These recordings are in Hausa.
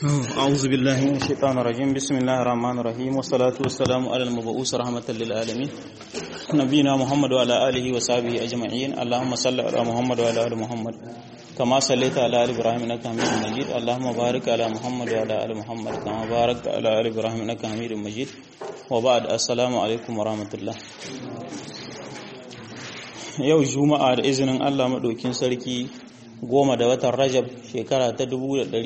أعوذ بالله من الشيطان الرجيم بسم الله الرحمن الرحيم والصلاة والسلام على المبعوث رحمة للعالمين نبينا محمد وعلى آله وصحبه أجمعين اللهم صل على محمد وعلى آل محمد كما صليت على آل إبراهيم إنك حميد مجيد اللهم بارك على محمد وعلى آل محمد كما باركت على آل إبراهيم إنك حميد مجيد وبعد السلام عليكم ورحمة الله yau juma'a da izinin Allah maɗaukin sarki goma da watan rajab shekara ta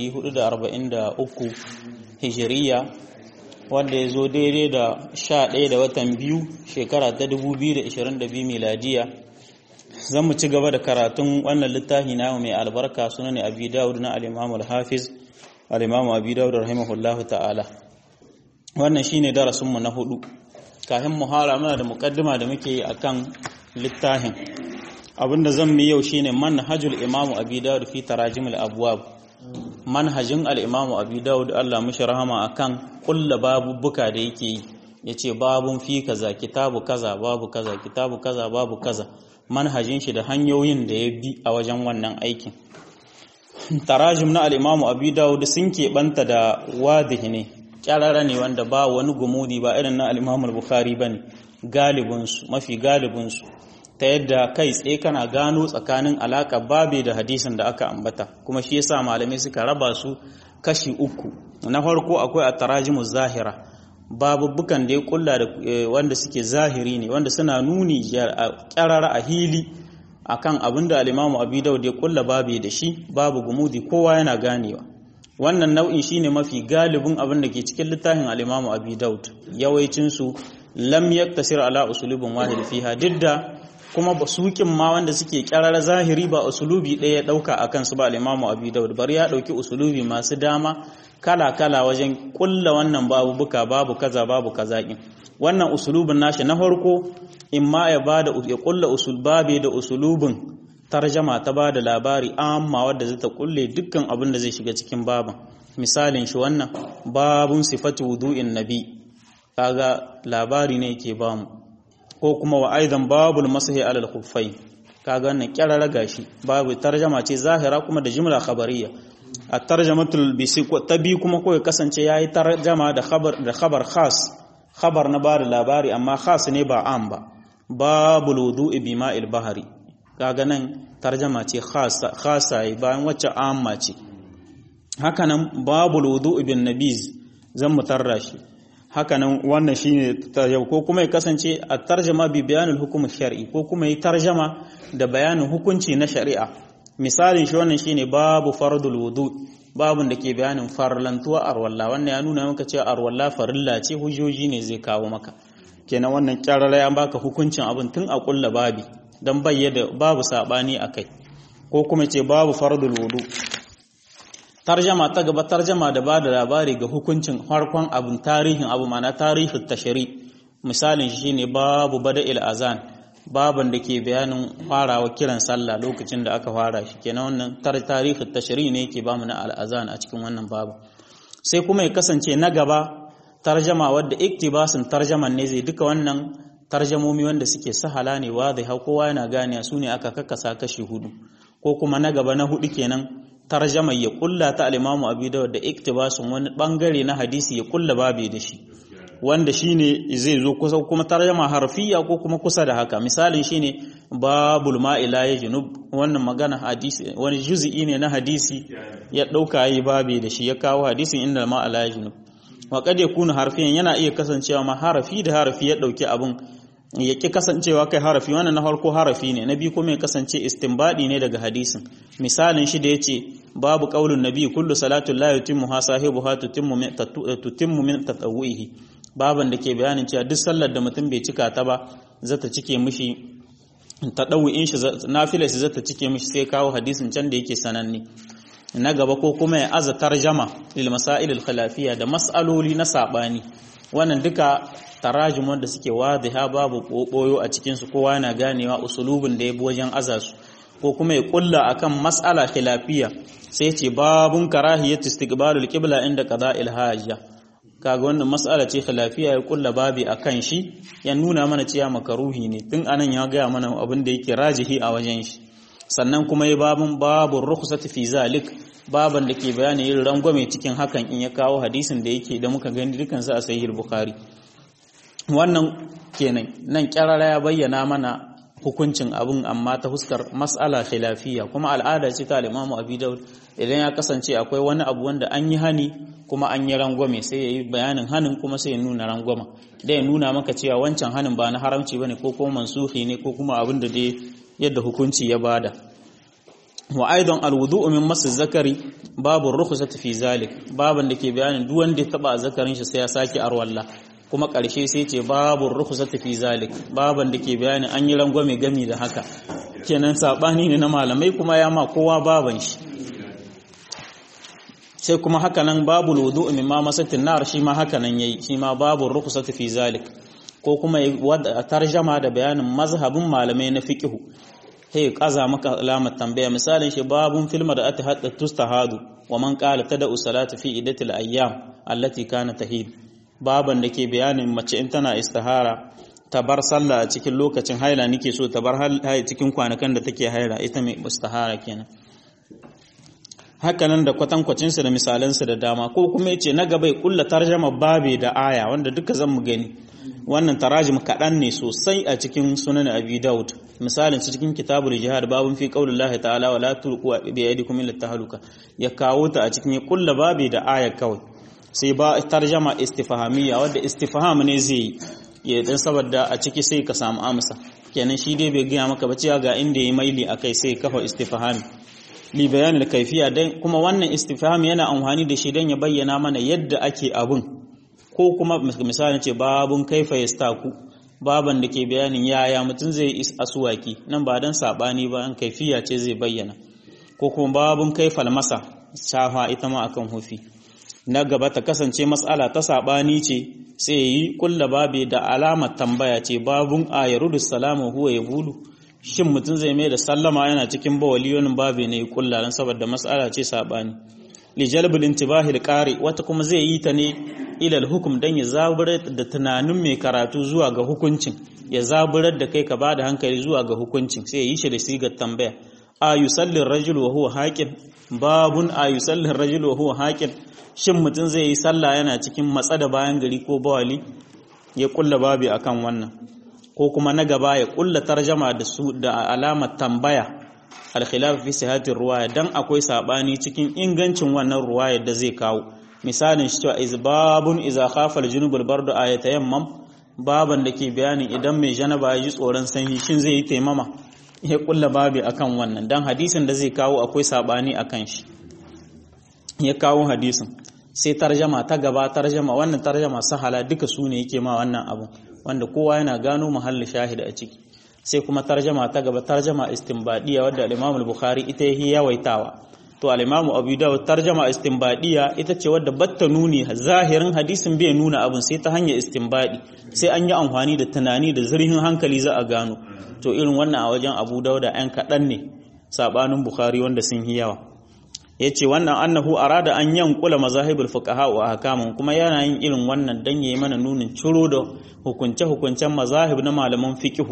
1443 hijiriya wanda ya zo daidai da 11 da watan biyu shekara ta 2022 miladiya zan mu ci gaba da karatun wannan littafi na mai albarka suna ne abi dawud na al-imam al-hafiz al-imam abi dawud rahimahullahu ta'ala wannan shine darasinmu na hudu kafin muhara muna da mukaddima da muke yi akan littafin abinda zan mi yau shine manhajul imamu abi dawud fi tarajimul abwab manhajin al-imamu abi dawud Allah mushi rahama akan kulla babubuka da yake yi yace babun fi kaza kitabu kaza babu kaza kitabu kaza babu kaza manhajin shi da hanyoyin da ya bi a wajen wannan aikin tarajim na al-imamu abi dawud sun keɓanta da wadihi ne kyarara ne wanda ba wani gumudi ba irin na al-imamu al-bukhari bane galibinsu mafi galibinsu ta yadda kai tsaye kana gano tsakanin alaka babe da hadisin da aka ambata kuma shi yasa malamai suka raba su kashi uku na farko akwai a tarajimu zahira babubukan da ya kulla da wanda suke zahiri ne wanda suna nuni kyarara a hili akan abin da alimamu abi daud ya kulla babe da shi babu gumudi kowa yana ganewa wannan nau'in shine mafi galibin abin da ke cikin littafin alimamu abi daud yawancinsu lam yaktasir ala usulubin wahid fiha didda kuma basukin ma wanda suke kyarar zahiri ba usulubi ɗaya ya ɗauka a kansu ba al-Imamu Abi Dawud bari ya ɗauki usulubi masu dama kala kala wajen kulla wannan babu buka babu kaza babu kaza kin wannan usulubin nashi na farko imma ya bada ya kulla usul babe da usulubin tarjama ta bada labari amma wadda zai ta kulle dukkan abin da zai shiga cikin baban misalin shi wannan babun sifatu wudu'in nabi kaga labari ne yake bamu ko kuma wa aidan babul masahi alal khuffai kaga wannan kyarara gashi babu tarjama ce zahira kuma da jumla khabariya a tarjamatul bisi ta bi kuma ko ya kasance yayi tarjama da khabar da khabar khas khabar na bada labari amma khas ne ba am ba babul wudu'i bima'il bahari kaga nan tarjama ce khasa khasa bayan wacce amma ce haka nan babul wudu'i bin nabiz zan mutarra shi hakanan wannan shine yau ko kuma ya kasance a tarjama bi bayanin hukumin shar'i ko kuma yi tarjama da bayanin hukunci na shari'a misalin shi wannan shine babu fardul wudu babun da ke bayanin farlantuwa arwalla wannan ya nuna maka cewa arwalla farilla ce hujjoji ne zai kawo maka kenan wannan kyarara ya baka hukuncin abin tun a kulla babi dan bayyana babu sabani akai ko kuma ce babu fardul wudu tarjama ta gaba tarjama da ba da labari ga hukuncin farkon abin tarihin abu mana tarihin tashari misalin shi ne babu bada azan baban da ke bayanin farawa kiran sallah lokacin da aka fara shi kenan wannan tarihin tashari ne yake bamu na al'azan a cikin wannan babu sai kuma ya kasance na gaba tarjama wadda iktibasin tarjaman ne zai duka wannan tarjamomi wanda suke sahala ne wa zai hau kowa yana gane su ne aka kakkasa kashi hudu ko kuma na gaba na hudu kenan tarjama ya kulla ta al-Imam Abi Dawud da iktibasun wani bangare na hadisi ya kulla babe da shi wanda shine zai zo kusa kuma tarjama harfiya ko kuma kusa da haka misalin shine babul ma'ila ya junub wannan magana hadisi wani juz'i ne na hadisi ya dauka yi babe da shi ya kawo hadisin inda ma'ila ya junub wa kad yakunu harfiyan yana iya kasancewa ma harafi da harafi ya dauki abun ya ƙi kasancewa kai harafi wannan na farko harafi ne na biyu kuma ya kasance istinbadi ne daga hadisin misalin shi da yace babu qaulun nabi kullu salatu la yutimmu ha sahibuha tutimmu min tutimmu min tatawwihi baban da ke bayanin cewa duk sallar da mutum bai cika ta ba zata cike mishi tadawwin shi nafilar shi zata cike mishi sai kawo hadisin can da yake sananne na gaba ko kuma ya aza tarjama lil masail al khilafiyya da mas'aloli na sabani wannan duka tarajum wanda suke wadiha babu boyo a cikin su kowa yana ganewa usulubin da ya bi wajen azasu ko kuma ya kulla akan mas'ala khilafiya sai ce babun karahiyat istiqbalul qibla inda qada'il hajja kaga wannan mas'ala ce khilafiya ya kulla babi akan shi ya nuna mana cewa makaruhi ne tun anan ya ga mana abin da yake rajihi a wajen shi sannan kuma ya babun babun rukhsati fi zalik baban da ke bayani yin rangwame cikin hakan in ya kawo hadisin da yake da muka gani dukan su a sahih bukhari wannan kenan nan kyarara ya bayyana mana hukuncin abun amma ta huskar mas'ala khilafiyya kuma al'ada ce ta al-Imam Abi Dawud idan ya kasance akwai wani abu wanda an yi hani kuma an yi rangwame sai ya yi bayanin hanin kuma sai ya nuna rangwama da ya nuna maka cewa wancan hanin ba na haramci bane ko kuma mansuhi ne ko kuma abin da dai yadda hukunci ya bada wa aidan alwudu'u min masu zakari babu rukhsati fi zalik baban da ke bayanin duk wanda ya taba zakarin shi sai ya saki arwalla kuma ƙarshe sai ce babu rukhsati fi zalik baban da ke bayanin an yi rangwame gami da haka kenan sabani ne na malamai kuma ya ma kowa baban shi sai kuma haka nan babu wudu'u min ma masatin nar shi ma haka nan yayi shi ma babu rukhsati fi zalik ko kuma tarjama da bayanin mazhabin malamai na fiqhu sai kaza maka alamar tambaya misalin shi babun filma da ata hadda tustahadu wa man qala tada'u salatu fi idatil ayyam allati kana tahid baban da ke bayanin mace in tana istihara ta bar sallah a cikin lokacin haila nake so ta bar haila cikin kwanakan da take haila ita mai istihara kenan hakanan da kwatankwacinsa da misalansa da dama ko kuma yace na gaba ya kulla tarjama babe da aya wanda duka zan mu gani wannan tarajim kaɗan ne sosai a cikin sunan abi daud misalin su cikin kitabul jihad babun fi qaulillahi ta'ala wala tulqu bi aydikum ila tahluka ya kawo ta a cikin ya kulla babe da aya kawai sai ba tarjama istifhamiyya wanda istifham ne zai yi dan saboda a ciki sai ka samu amsa kenan shi dai bai gaya maka ba cewa ga inda yayi maili akai sai kafa istifhami li bayanin kaifiya dan kuma wannan istifham yana amfani da shi dan ya bayyana mana yadda ake abun ko kuma misalin ce babun kaifa yastaku baban da ke bayanin yaya mutum zai is asuwaki nan ba dan sabani ba an kaifiya ce zai bayyana ko kuma babun kaifal masa shafa ita ma akan hufi na gaba ta kasance matsala ta sabani ce sai yi kulla babe da alamar tambaya ce babun ayarudus salamu huwa yabulu shin mutum zai mai da sallama yana cikin bawali wani babe ne kulla dan saboda mas'ala ce sabani li jalbil intibahi alqari wata kuma zai yi ta ne ilal hukum dan ya zaburar da tunanin mai karatu zuwa ga hukuncin ya zaburar da kai ka bada hankali zuwa ga hukuncin sai ya yi shi da sigar tambaya a yusalli rajul wa huwa haqin babun a yusalli rajul wa huwa haqin shin mutum zai yi sallah yana cikin matsa da bayan gari ko bawali ya kulla babi akan wannan ko kuma na gaba ya kulla tarjama da su da alamar tambaya al-khilaf fi sihhatir ruwaya dan akwai sabani cikin ingancin wannan ruwayar da zai kawo misalin shi cewa izbabun iza khafa al-junub al-bardu ayatayammam baban da ke bayanin idan mai janaba ya ji tsoron sanyi shin zai yi taimama ya kulla babi akan wannan dan hadisin da zai kawo akwai sabani akan shi ya kawo hadisin sai tarjama ta gaba tarjama wannan tarjama sahala duka su ne yake ma wannan abu wanda kowa yana gano muhalli shahida a ciki sai kuma tarjama ta gaba tarjama istinbadiya wadda al-Imam al-Bukhari ita yake yawaitawa to al-Imam Abu Dawud tarjama istinbadiya ita ce wadda batta nuni zahirin hadisin bai nuna abin sai ta hanyar istinbadi sai an yi amfani da tunani da zurfin hankali za a gano to irin wannan a wajen Abu Dawud da ɗan kaɗan ne sabanin Bukhari wanda sun yi yawa yace wannan annahu arada an yankula mazahibul fuqaha wa ahkamun kuma yana yin irin wannan dan yayi mana nunin ciro da hukunce hukuncen mazahib na malaman fiqhu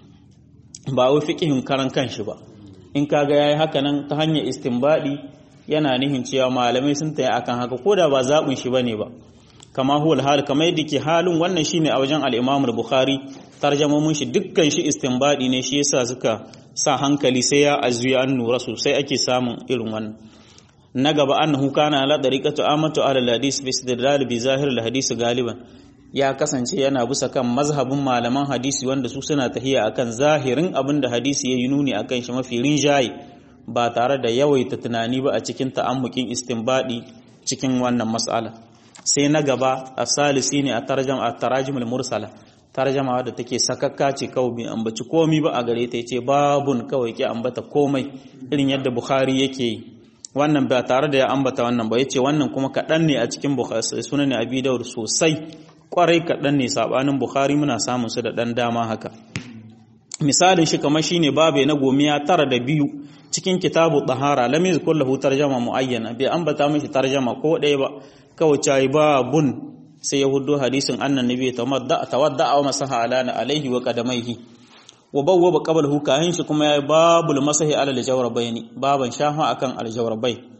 ba wai fiqhin karan kanshi ba in kaga yayi haka nan ta hanyar istinbadi yana nihin cewa malamai sun tayi akan haka koda ba zabin shi bane ba kama huwal hal kamar yadda ke halin wannan shine a wajen al-Imam al-Bukhari tarjamomin shi dukkan shi istinbadi ne shi yasa suka sa hankali sai ya azuya an nura sosai ake samun irin wannan na gaba annahu kana ala dariqatu amatu ala al-hadis bi istidlal bi zahir al-hadis galiban ya kasance yana bisa kan mazhabin malaman hadisi wanda su suna tahiya akan zahirin abin da hadisi yayi nuni akan shi mafi rinjaye ba tare da yawaita tunani ba a cikin ta'ammukin istinbadi cikin wannan mas'ala sai na gaba asalisi ne a tarjam a tarajim al-mursala tarjama da take sakakka ce kawai bai ambaci komai ba a gare ta yace babun kawai ke ambata komai irin yadda bukhari yake yi wannan ba tare da ya ambata wannan ba yace wannan kuma kaɗan ne a cikin sunan abi daud sosai kwarai kaɗan ne sabanin bukhari muna samun su da ɗan dama haka misalin shi kamar shine babe na gomiya tara da biyu cikin kitabu tahara lam yazkur lahu tarjama muayyana bai ambata mishi tarjama ko ɗaya ba kawai cai babun sai ya hudo hadisin annan nabi tawadda tawadda wa masaha alana alaihi wa qadamaihi wa bawwaba qablahu kahin shi kuma yayi babul masahi ala aljawrabaini baban shafa akan aljawrabai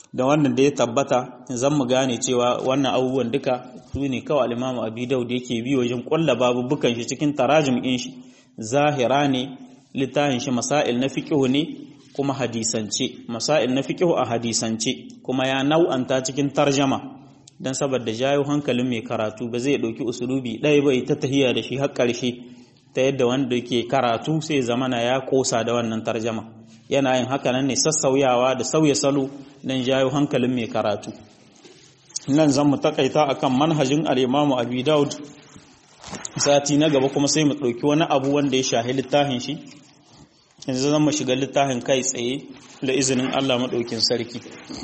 da wannan da ya tabbata zan mu gane cewa wannan abubuwan duka su ne kawai al-Imam Abi Dawud yake bi wajen kulla babubukan shi cikin tarajim din shi zahira ne littafin shi masail na fiqh ne kuma hadisance masail na fiqh a hadisance kuma ya nau'anta cikin tarjama dan saboda jayo hankalin mai karatu ba zai dauki usulubi ɗaya bai ta tahiya da shi har ƙarshe ta yadda wanda yake karatu sai zamana ya kosa da wannan tarjama yana yin haka nan ne sassauyawa da sauya salo dan jayo hankalin mai karatu nan zan mu takaita akan manhajin al-Imam Abi Dawud sati na gaba kuma sai mu ɗauki wani abu wanda ya shahi littafin shi yanzu zan mu shiga littafin kai tsaye da izinin Allah maɗaukin sarki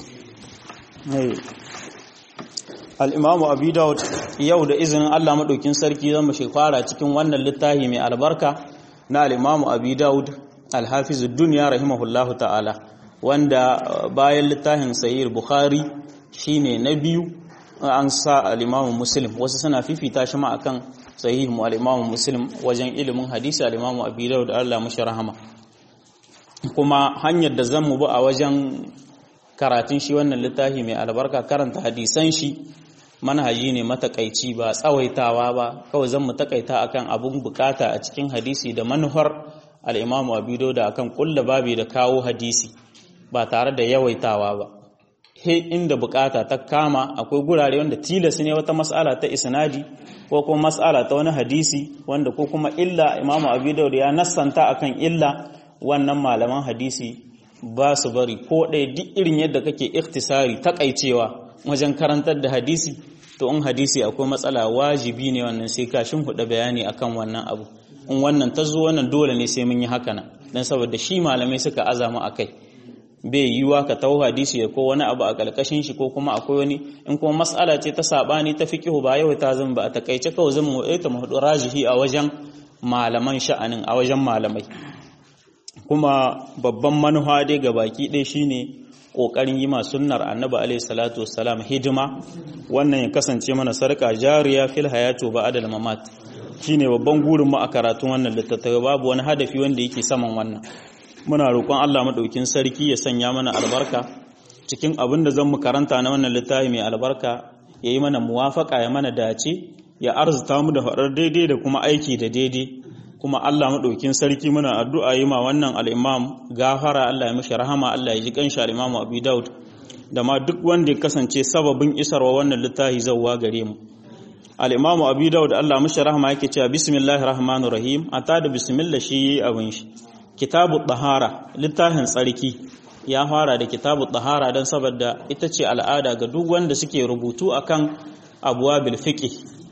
al'imamu abu daud yau da izinin Allah maɗaukin sarki zan mu fara cikin wannan littafi mai albarka na al'imamu abu daud alhafizu duniya rahimahullahu ta'ala wanda bayan littafin sayir bukhari shine na biyu an sa al'imamu muslim wasu suna fifita shi ma akan sahih mu al-Imam Muslim wajen ilimin hadisi al-Imam Abi Dawud Allah mashi rahama kuma hanyar da zan mu bi a wajen karatun shi wannan littafi mai albarka karanta hadisan shi manhaji ne matakaici ba tsawaitawa ba kawai zan mu takaita akan abun bukata a cikin hadisi da manufar al-Imam Abi Dawud akan kulla babi da kawo hadisi ba tare da yawaitawa ba he inda bukata ta kama akwai gurare wanda tilas ne wata mas'ala ta isnadi ko kuma mas'ala ta wani hadisi wanda ko kuma illa imamu abu daud ya nassanta akan illa wannan malaman hadisi ba su bari ko ɗaya duk irin yadda kake iktisari takaicewa wajen karantar da hadisi to in hadisi akwai matsala wajibi ne wannan sai ka huda bayani akan wannan abu in wannan ta zo wannan dole ne sai mun yi haka nan dan saboda shi malamai suka azama akai bai yiwa ka tawo hadisi ko wani abu a kalkashin shi ko kuma akwai wani in kuma mas'ala ce ta sabani ta fiqhu ba yau ta zan ba a takaice kawai zan mu ita mu hudu rajihi a wajen malaman sha'anin a wajen malamai kuma babban manufa dai ga baki ɗaya shine kokarin yi ma sunnar annabi alaihi salatu wassalam hidima wannan ya kasance mana sarka jariya fil hayatu ba'da al-mamat shine babban gurin mu a karatun wannan littattafai babu wani hadafi wanda yake saman wannan muna roƙon Allah maɗaukin sarki ya sanya mana albarka cikin abin da zan mu karanta na wannan littafi mai albarka ya yi mana muwafaka ya mana dace ya arzuta mu da faɗar daidai da kuma aiki da daidai kuma Allah maɗaukin sarki muna addu'a yi ma wannan al'imam gafara Allah ya mishi rahama Allah ya ji kanshi al'imamu Abu Daud da ma duk wanda ya kasance sababin isarwa wannan littafi zauwa gare mu al'imamu Abu Daud Allah mishi rahama yake cewa bismillahir rahmanir rahim ata da bismillah shi yi abin shi kitabu ɗahara littafin tsarki ya fara da kitabu ɗahara don saboda ita ce al'ada ga duk wanda suke rubutu akan abuwa bil fiqh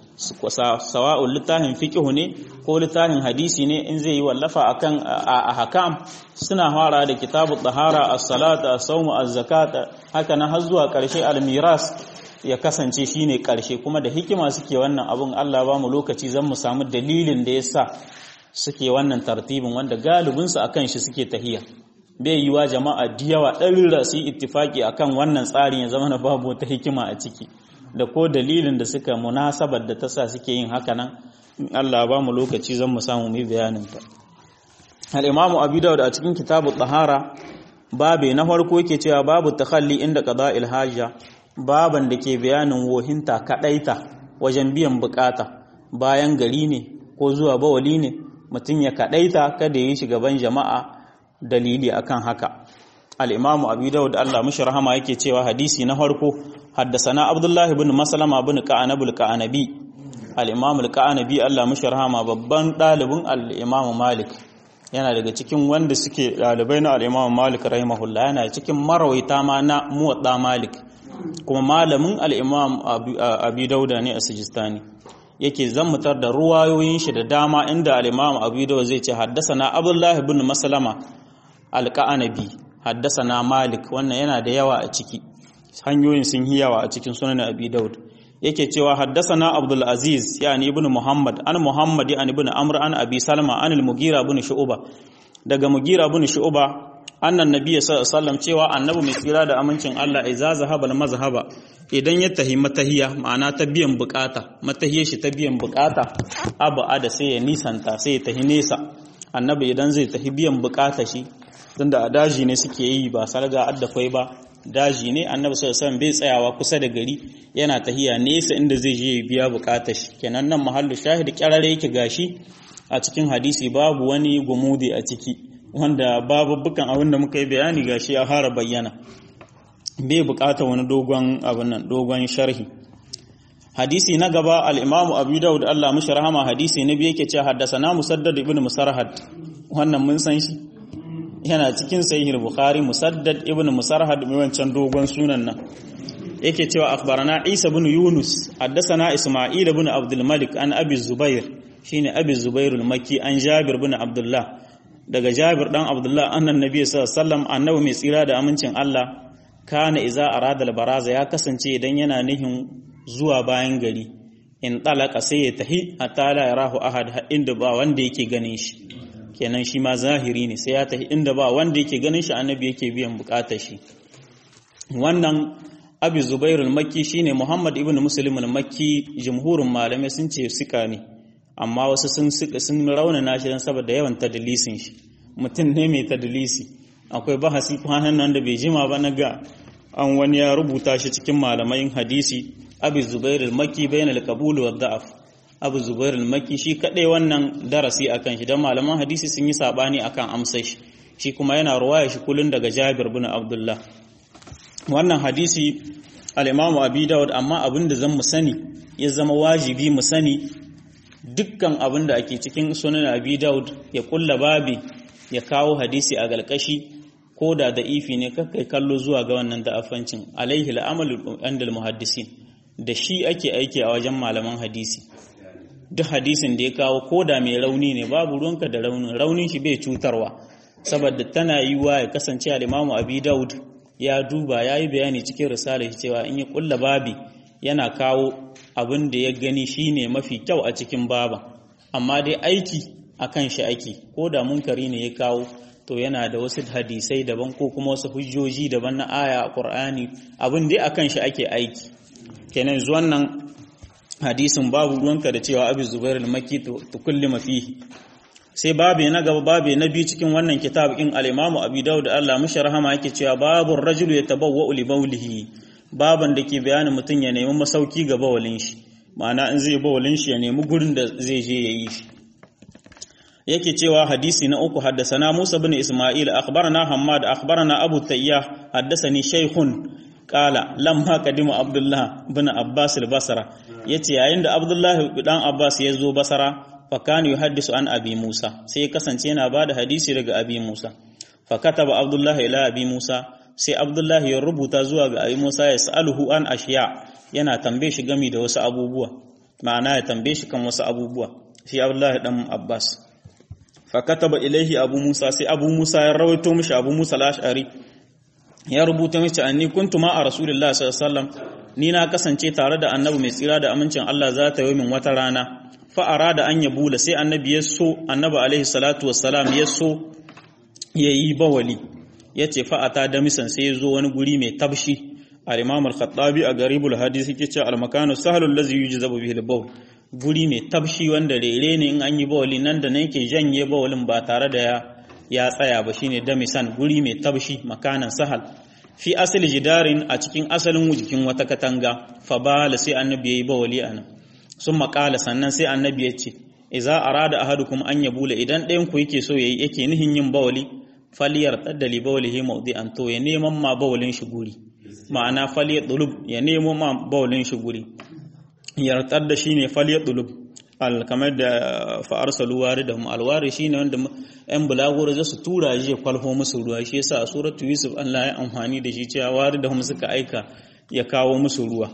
sawa'un littafin fiqh ne ko littafin hadisi ne in zai yi wallafa akan a hakam suna fara da kitabu ɗahara as-salata as-sawm az-zakata haka na har zuwa ƙarshe al-miras ya kasance shine ƙarshe kuma da hikima suke wannan abun Allah ba mu lokaci zan mu samu dalilin da yasa suke wannan tartibin wanda galibinsu a kan shi suke tahiya bai yi wa jama'a diyawa ɗarira su yi ittifaki a kan wannan tsarin ya zama na babu wata hikima a ciki da ko dalilin da suka munasabar da ta sa suke yin haka nan Allah ba mu lokaci zan mu samu mu bayanin ta al-imamu abu dawud a cikin kitabu tahara babe na farko yake cewa babu takhalli inda qada'il hajja baban da ke bayanin wohinta kadaita wajen biyan bukata bayan gari ne ko zuwa bawali ne mutum ya kaɗaita kada ya yi gaban jama'a dalili akan haka al'imamu abu dawud Allah mashi rahama yake cewa hadisi na farko haddasana abdullahi bin masalama bin ka'anabul ka'anabi al'imamu ka'anabi Allah mashi rahama babban ɗalibin al'imamu malik yana daga cikin wanda suke ɗalibai na al'imamu malik rahimahullah yana cikin marawaita ma na muwaɗa malik kuma malamin al'imamu abu dauda ne a sijistani yake zammutar da ruwayoyin shi da dama inda al-Imam Abu Dawud zai ce haddasana Abdullah ibn Maslama al-Qanabi haddasana Malik wannan yana da yawa a ciki hanyoyin sun yi yawa a cikin sunan Abi Dawud yake cewa haddasana Abdul Aziz yani ibn Muhammad an Muhammad yani ibn Amr an Abi Salma an al-Mughira ibn Shu'ba daga Mughira ibn Shu'ba annan nabiyyi sallallahu alaihi wasallam cewa annabi mai tsira da amincin Allah iza zahaba al-mazhaba idan ya tahi matahiya ma'ana ta biyan bukata matahiyar shi ta biyan bukata abu ada sai ya nisanta sai ya tahi nesa annabi idan zai tahi biyan bukata shi tunda a daji ne suke yi ba sarga addafai ba daji ne annabi sallallahu alaihi bai tsayawa kusa da gari yana tahiya nesa inda zai je ya biya bukatar shi kenan nan mahallu shahid kyarare yake gashi a cikin hadisi babu wani gumudi a ciki wanda babu bukan abin da muka yi bayani gashi ya fara bayyana bai bukata wani dogon abin nan dogon sharhi hadisi na gaba al-imam abu daud Allah mishi rahama hadisi na biyu yake cewa haddasana musaddad ibn musarhad wannan mun san shi yana cikin sahih bukhari musaddad ibn musarhad mai wancan dogon sunan nan yake cewa akhbarana isa ibn yunus haddasana isma'il ibn abdul malik an abi zubair shine abi zubair al-makki an jabir ibn abdullah daga jabir dan abdullah annan nabi sallallahu alaihi wasallam annabi mai tsira da amincin Allah kana iza arada al-baraza ya kasance idan yana nihin zuwa bayan gari in talaka sai ya tahi hatta la yarahu ahad inda ba wanda yake ganin shi kenan shi ma zahiri ne sai ya tahi inda ba wanda yake ganin shi annabi yake biyan bukatar shi wannan abi zubairul makki shine muhammad ibn muslim al-makki jumhurin malamai sun ce sika ne amma wasu sun sika sun raunana shi dan saboda yawan tadlisin shi mutum ne mai tadlisi akwai bahasi kwanan nan da bai jima ba na ga an wani ya rubuta shi cikin malamai hadisi abi zubair al-makki bayan al-qabul wa da'af abu zubair al-makki shi kadai wannan darasi akan shi dan malaman hadisi sun yi sabani akan amsar shi shi kuma yana ruwaya shi kullun daga Jabir bin Abdullah wannan hadisi al-Imam Abi Dawud amma abinda zan mu sani ya zama wajibi mu sani dukkan abinda ake cikin sunan Abi Dawud ya kulla babi ya kawo hadisi a galkashi ko da da ifi ne kakai kallo zuwa ga wannan da'afancin alaihi al-amalu andal muhaddisin da shi ake aiki a wajen malaman hadisi duk hadisin da ya kawo ko da mai rauni ne babu ruwanka da raunin raunin shi bai cutarwa saboda tana yiwuwa ya kasance al-imamu abi daud ya duba ya yi bayani cikin risala shi cewa in ya kulla babi yana kawo abin da ya gani shine mafi kyau a cikin baban amma dai aiki akan shi ake ko da munkari ne ya kawo to yana da wasu hadisai daban ko kuma wasu hujjoji daban na aya a Qur'ani abin dai akan shi ake aiki kenan zuwan nan hadisin babu ruwanka da cewa Abu Zubair al-Makki to kulli mafihi sai babu na gaba babu na biyu cikin wannan kitab in al-Imam Abi Dawud Allah mushi rahama yake cewa babu rajulu yatabawwa'u li bawlihi baban da ke bayanin mutum ya nemi masauki ga bawalin shi ma'ana in zai bawalin shi ya nemi gurin da zai je yayi shi yake cewa hadisi na uku haddasana Musa bin Isma'il akhbarana Hammad akhbarana Abu Tayyah haddasani Shaykhun qala lamma qadima Abdullah bin Abbas al-Basra yace yayin da Abdullah dan Abbas ya zo Basra fa kana yuhaddisu an Abi Musa sai kasance yana bada hadisi daga Abi Musa fa kataba Abdullah ila Abi Musa sai Abdullah ya rubuta zuwa ga Abi Musa ya sa'aluhu an ashiya yana tambaye shi gami da wasu abubuwa ma'ana ya tambaye shi kan wasu abubuwa shi Abdullah dan Abbas fakataba ilaihi abu musa sai abu musa ya rawaito mishi abu musa al-ash'ari ya rubuta mishi anni kuntu ma a rasulullahi sallallahu alaihi wasallam ni na kasance tare da annabi mai tsira da amincin Allah za ta yi min wata rana fa arada an yabula sai annabi ya so annabi alaihi salatu wassalam ya so yayi bawali yace fa ata da misan sai ya zo wani guri mai tabshi al-imam al-khattabi a garibul hadith yake cewa al-makanu sahlu allazi yujzabu bihi al-bawl guri mai tabshi wanda rere ne in an yi bawali nan da nan ke janye bawalin ba tare da ya ya tsaya ba shine damisan guri mai tabshi makanan sahal fi asali jidarin a cikin asalin jikin wata katanga fa bala sai annabi yayi bawali anan sun makala sannan sai annabi ya ce idza arada ahadukum an yabula idan ɗayan ku yake so yayi yake nihin yin bawali faliyar taddali bawlihi mawdi'an to ya neman ma bawalin shi guri ma'ana faliyar dulub ya nemo ma bawalin shi guri yartar da shi ne faliyar dulub kamar da fa'arsalu wari da alwari shi ne wanda ‘yan bulagoro za su tura shi ya kwalho musu ruwa shi yasa a suratu yusuf Allah ya amfani da shi cewa wari da hum suka aika ya kawo musu ruwa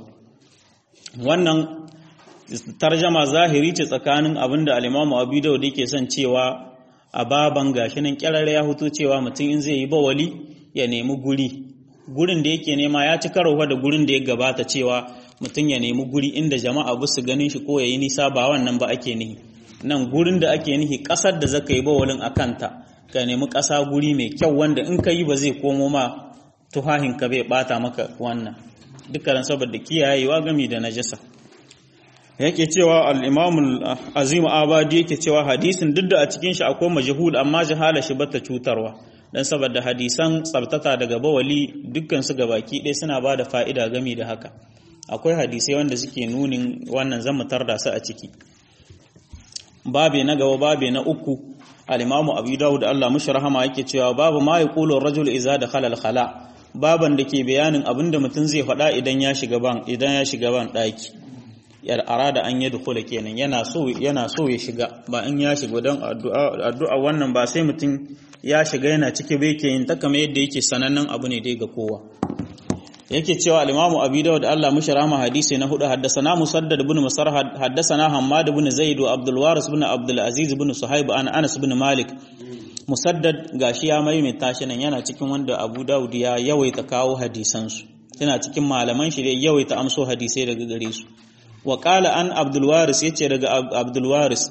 wannan tarjama zahiri ce tsakanin abin da alimamu abu da yake son cewa a baban gashi nan kyararra ya hutu cewa mutum in zai yi bawali ya nemi guri gurin da yake nema ya ci karo da gurin da ya gabata cewa mutum ya nemi guri inda jama'a ba su ganin shi ko ya yi nisa ba wannan ba ake nihi nan gurin da ake nihi ƙasar da zaka yi bawalin a kanta ka nemi ƙasa guri mai kyau wanda in ka yi ba zai komo ma tuhahin ka bai bata maka wannan dukkan saboda kiyayewa gami da najasa yake cewa al-imam azim abadi yake cewa hadisin duk da a cikin shi akwai majhul amma jahala shi bata cutarwa dan saboda hadisan tsabtata daga bawali dukkan su gabaki ɗaya suna ba da fa'ida gami da haka akwai hadisai wanda suke nunin wannan zan mutar da su a ciki babe na gaba babe na uku al-imamu abu dawud Allah mushi rahama yake cewa babu ma yaqulu ar-rajul idza dakhala al-khala baban da ke bayanin abinda mutum zai faɗa idan ya shiga ban idan ya shiga ban daki yar arada an yi dukula kenan yana so yana so ya shiga ba in ya shiga don addu'a addu'a wannan ba sai mutum ya shiga yana cike bai ke yin ta kamar yadda yake sanannen abu ne dai ga kowa yake cewa al-Imam Abi Dawud Allah mushi rahama hadisi na hudu haddathana Musaddad ibn Musarhad haddathana Hammad ibn Zaid wa Abdul Waris ibn Abdul Aziz ibn Suhaib an Anas ibn Malik Musaddad gashi ya maimaita shi nan yana cikin wanda Abu Dawud ya yawaita kawo hadisan su yana cikin malaman shi da yawaita amso hadisai daga gare su wa qala an Abdul Waris yace daga Abdul Waris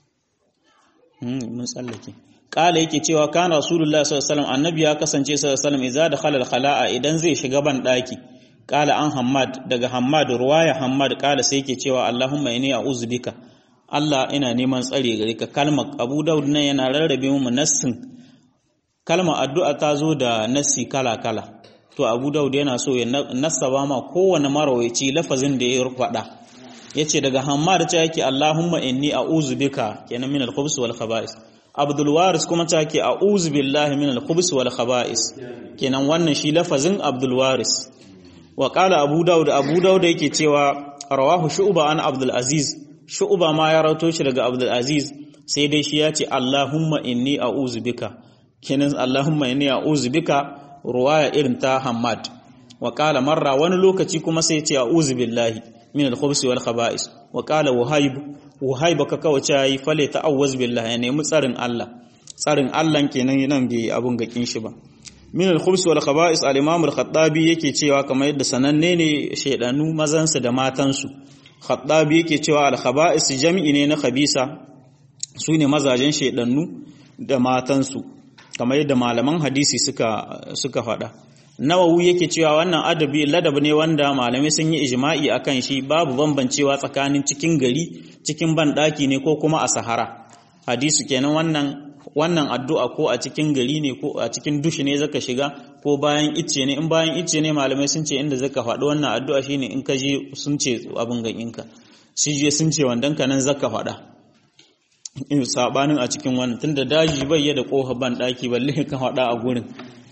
mun tsallake kala yake cewa kana rasulullahi sallallahu alaihi wasallam annabi ya kasance sallallahu alaihi wasallam idza dakhala al-khala'a idan zai shiga ban daki kala an hammad daga hammad ruwaya hammad kala sai yake cewa allahumma inni a'udhu bika Allah ina neman tsare gare ka kalmar Abu Dawud nan yana rarrabe mu nassin kalmar addu'a ta zo da nassi kala kala to Abu Dawud yana so ya nassaba ma kowane marawaici lafazin da ya faɗa yace daga hammad ta yake allahumma inni a'udhu bika kenan min al-khubus wal khaba'is Abdul Waris kuma ta ke a'udhu billahi min al-khubus wal khaba'is kenan wannan shi lafazin Abdul Waris wa qala Abu Dawud Abu Dawud yake cewa rawahu Shu'ba an Abdul Aziz Shu'ba ma ya rawato shi daga Abdul Aziz sai dai shi ya ce Allahumma inni a'udhu bika kenan Allahumma inni a'udhu bika ruwaya irin ta Hammad wa qala marra wani lokaci kuma sai ya ce a'udhu billahi min al-khubus wal khaba'is wa qala Wahayb wahai baka kawace yayi fale ta'awwaz billah ya nemi tsarin Allah tsarin Allah kenan nan bai abun gakin shi ba min al-khubs wal khaba'is al-imam al-khattabi yake cewa kamar yadda sananne ne shedanu mazansu da matansu khattabi yake cewa al-khaba'is jami'i ne na khabisa sune mazajen shedanu da matansu kamar yadda malaman hadisi suka suka faɗa nawawi yake cewa wannan adabi ladab ne wanda malamai sun yi ijma'i akan shi babu bambancewa tsakanin cikin gari cikin banɗaki ne ko kuma a sahara hadisu kenan wannan wannan addu'a ko a cikin gari ne ko a cikin dushi ne zaka shiga ko bayan icce ne in bayan icce ne malamai sun ce inda zaka faɗi wannan addu'a shine in ka je sun ce abin ganinka shi je sun ce wandan ka nan zaka faɗa sabanin a cikin wannan tunda daji bai da kofa banɗaki balle ka faɗa a gurin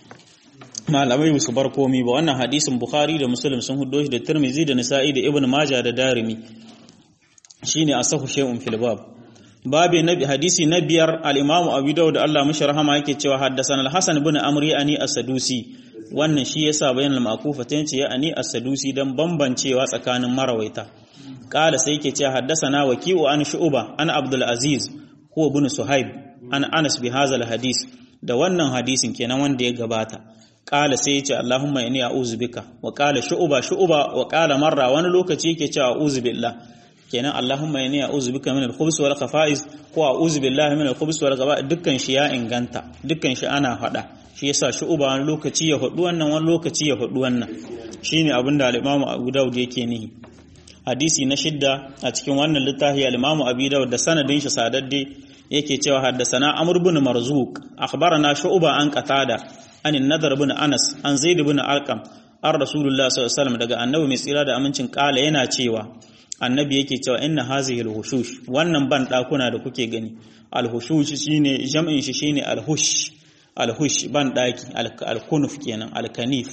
malamai su bar komi ba wannan hadisin bukhari da muslim sun hudo shi da tirmizi da nisa'i da ibn majah da darimi shine asahu shay'un fil bab babi nabi hadisi na biyar al-imam abu dawud Allah mishi rahama yake cewa haddathana al-hasan ibn amri ani as-sadusi wannan shi yasa bayan al-makufa tace ya ani as-sadusi dan bambancewa tsakanin marawaita kala sai yake cewa haddathana waki'u an shu'ba an abdul aziz huwa ibn suhaib an anas bi hadha al-hadis da wannan hadisin kenan wanda ya gabata kala sai ya ce Allahumma inni a'udhu bika wa kala shu'ba shu'ba wa kala marra wani lokaci yake cewa a'udhu billah kenan Allahumma inni a'udhu bika min al-khubus wal khafa'is ko a'udhu billahi min al-khubus wal khafa'is dukkan shi ya inganta dukkan shi ana faɗa shi yasa shu'ba wani lokaci ya hudu wannan wani lokaci ya hudu wannan shine abin da al-Imam Abu Dawud yake nihi hadisi na shidda a cikin wannan littafi al-Imam Abu Dawud da sanadin shi sadadde yake cewa haddasana Amr ibn Marzuq akhbarana Shu'ba an Qatada an Nadar ibn Anas an Zaid ibn Arqam an Rasulullah sallallahu alaihi wasallam daga annabi mai tsira da amincin kala yana cewa annabi yake cewa inna hazihi al-hushush wannan ban dakuna da kuke gani al-hushush shine jam'in shi shine al-hush al-hush ban daki al-kunuf kenan al-kanif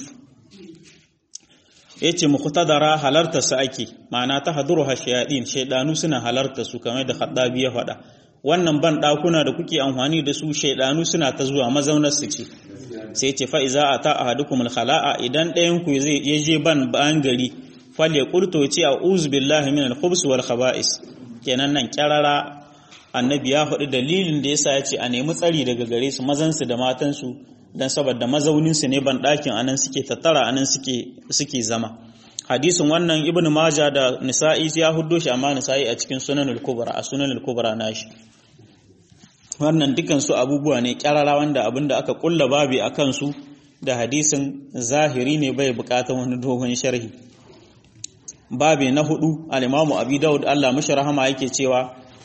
yace muqtadara halarta su ake ma'ana ta haduruha shayadin shaydanu suna halarta su kamar da Khaddabi ya faɗa wannan ban dakuna da kuke amfani da su shaydanu suna ta zuwa mazaunar su ce sai ce fa iza ata ahadukum al-khala'a idan ɗayan ku zai je ban ban gari falle qultu ce a'udhu billahi min al-khubs wal khaba'is kenan nan kyarara annabi ya faɗi dalilin da yasa ya ce a nemi tsari daga gare su mazan su da matan su dan saboda mazaunin su ne ban ɗakin anan suke tattara anan suke suke zama hadisin wannan ibnu maja da nisa'i ya huddo shi amma nisa'i a cikin sunanul kubra a sunanul kubra nashi wannan dukan su abubuwa ne kyarara wanda abinda aka kulla babi akan su da hadisin zahiri ne bai bukatar wani dogon sharhi babi na hudu al-imamu abi daud Allah mashi rahama yake cewa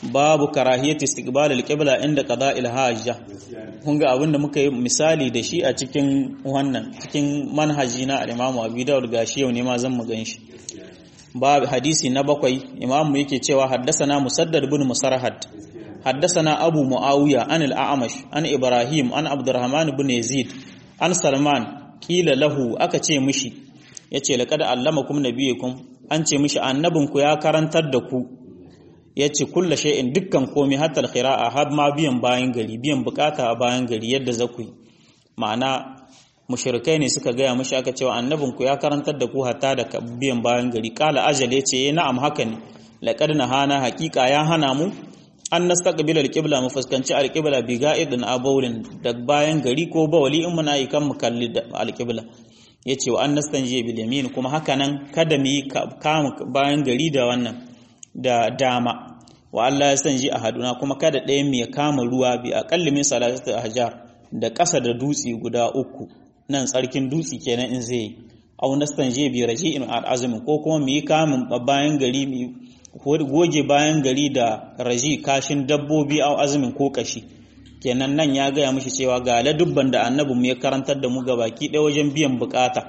babu karahiyati istiqbal al-qibla inda qada'il hajja kun ga abinda muka yi misali da shi a cikin wannan cikin manhaji na al-Imam Abi Dawud gashi yau ne ma zan mu ganshi babu hadisi na bakwai imamu yake cewa haddasana musaddad ibn musarhad haddasana abu muawiya an al-a'mash an ibrahim an abdurrahman ibn yazid an salman kila lahu aka ce mishi yace laqad allamakum nabiyukum an ce mishi annabinku ya karantar da ku yace kullu shay'in dukkan komai hatta al-qira'a har ma biyan bayan gari biyan bukata a bayan gari yadda zaku ma'ana mushrikai ne suka gaya mashi aka cewa annabinku ya karantar da ku hatta da biyan bayan gari kala ajal yace eh na'am haka ne laqad nahana haqiqa ya hana mu an nastaqbil alqibla mu fuskanci alqibla bi ga'idin abawlin da bayan gari ko bawali in muna yi kan mu kalli alqibla yace wa an nastanje bil yamin kuma haka nan kada mu yi kama bayan gari da wannan da dama wa Allah ya sanji ahaduna kuma kada ɗayan mu ya kama ruwa bi aqalli min salatu ahjar da ƙasa da dutse guda uku nan tsarkin dutse kenan in zai au nastanje bi raji'in al'azmi ko kuma mu yi kamun bayan gari mu goge bayan gari da raji kashin dabbobi au azumin ko kashi kenan nan ya gaya mishi cewa ga ladubban da annabi mu ya karantar da mu ga baki ɗaya wajen biyan bukata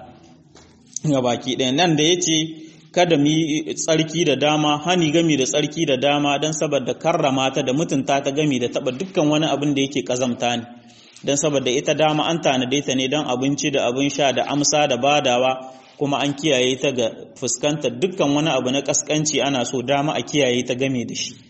ga baki ɗaya nan da yace kada mu yi tsarki da dama hani gami da tsarki da dama don saboda karrama ta da mutunta ta gami da taba dukkan wani abin da yake kazamta ne don saboda ita dama an tanade ta ne don abinci da abin sha da amsa da badawa kuma an kiyaye ta ga fuskantar dukkan wani abu na kaskanci ana so dama a kiyaye ta game da shi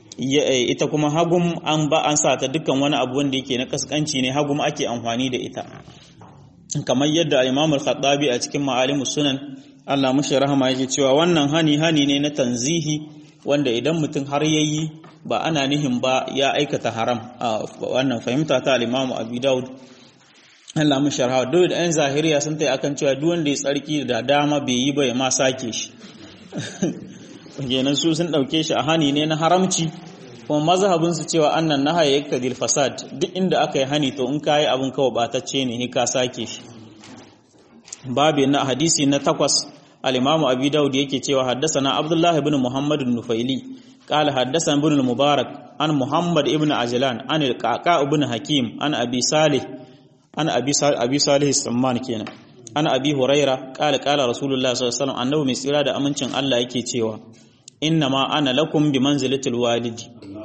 ita kuma hagum an ba an sa ta dukkan wani abu wanda yake na kaskanci ne hagum ake amfani da ita kamar yadda al-Imam al-Khattabi a cikin Ma'alimus Sunan Allah mushi rahama yake cewa wannan hani hani ne na tanzihi wanda idan mutum har yayi ba ana nihin ba ya aikata haram a wannan fahimta ta al-Imam Abi Dawud Allah mu sharha duk da ɗan zahiriya sun tai akan cewa duk wanda ya tsarki da dama bai yi ba ya ma sake shi kenan su sun dauke shi a hani ne na haramci kuma mazhabin su cewa annan nahaya yaktadil fasad duk inda aka yi hani to in kai abin kawai batacce ne ka sake shi babu na hadisi na takwas al-Imam Abi Dawud yake cewa haddathana Abdullah ibn Muhammad an-Nufaili قال حدثنا ابن المبارك عن محمد ابن عجلان عن القعقاع ابن حكيم عن ابي صالح عن ابي صالح ابي صالح السمان kenan عن ابي هريره قال قال رسول الله صلى الله عليه وسلم annabi mai tsira da amincin Allah yake cewa innama ana lakum bi manzilatil walidi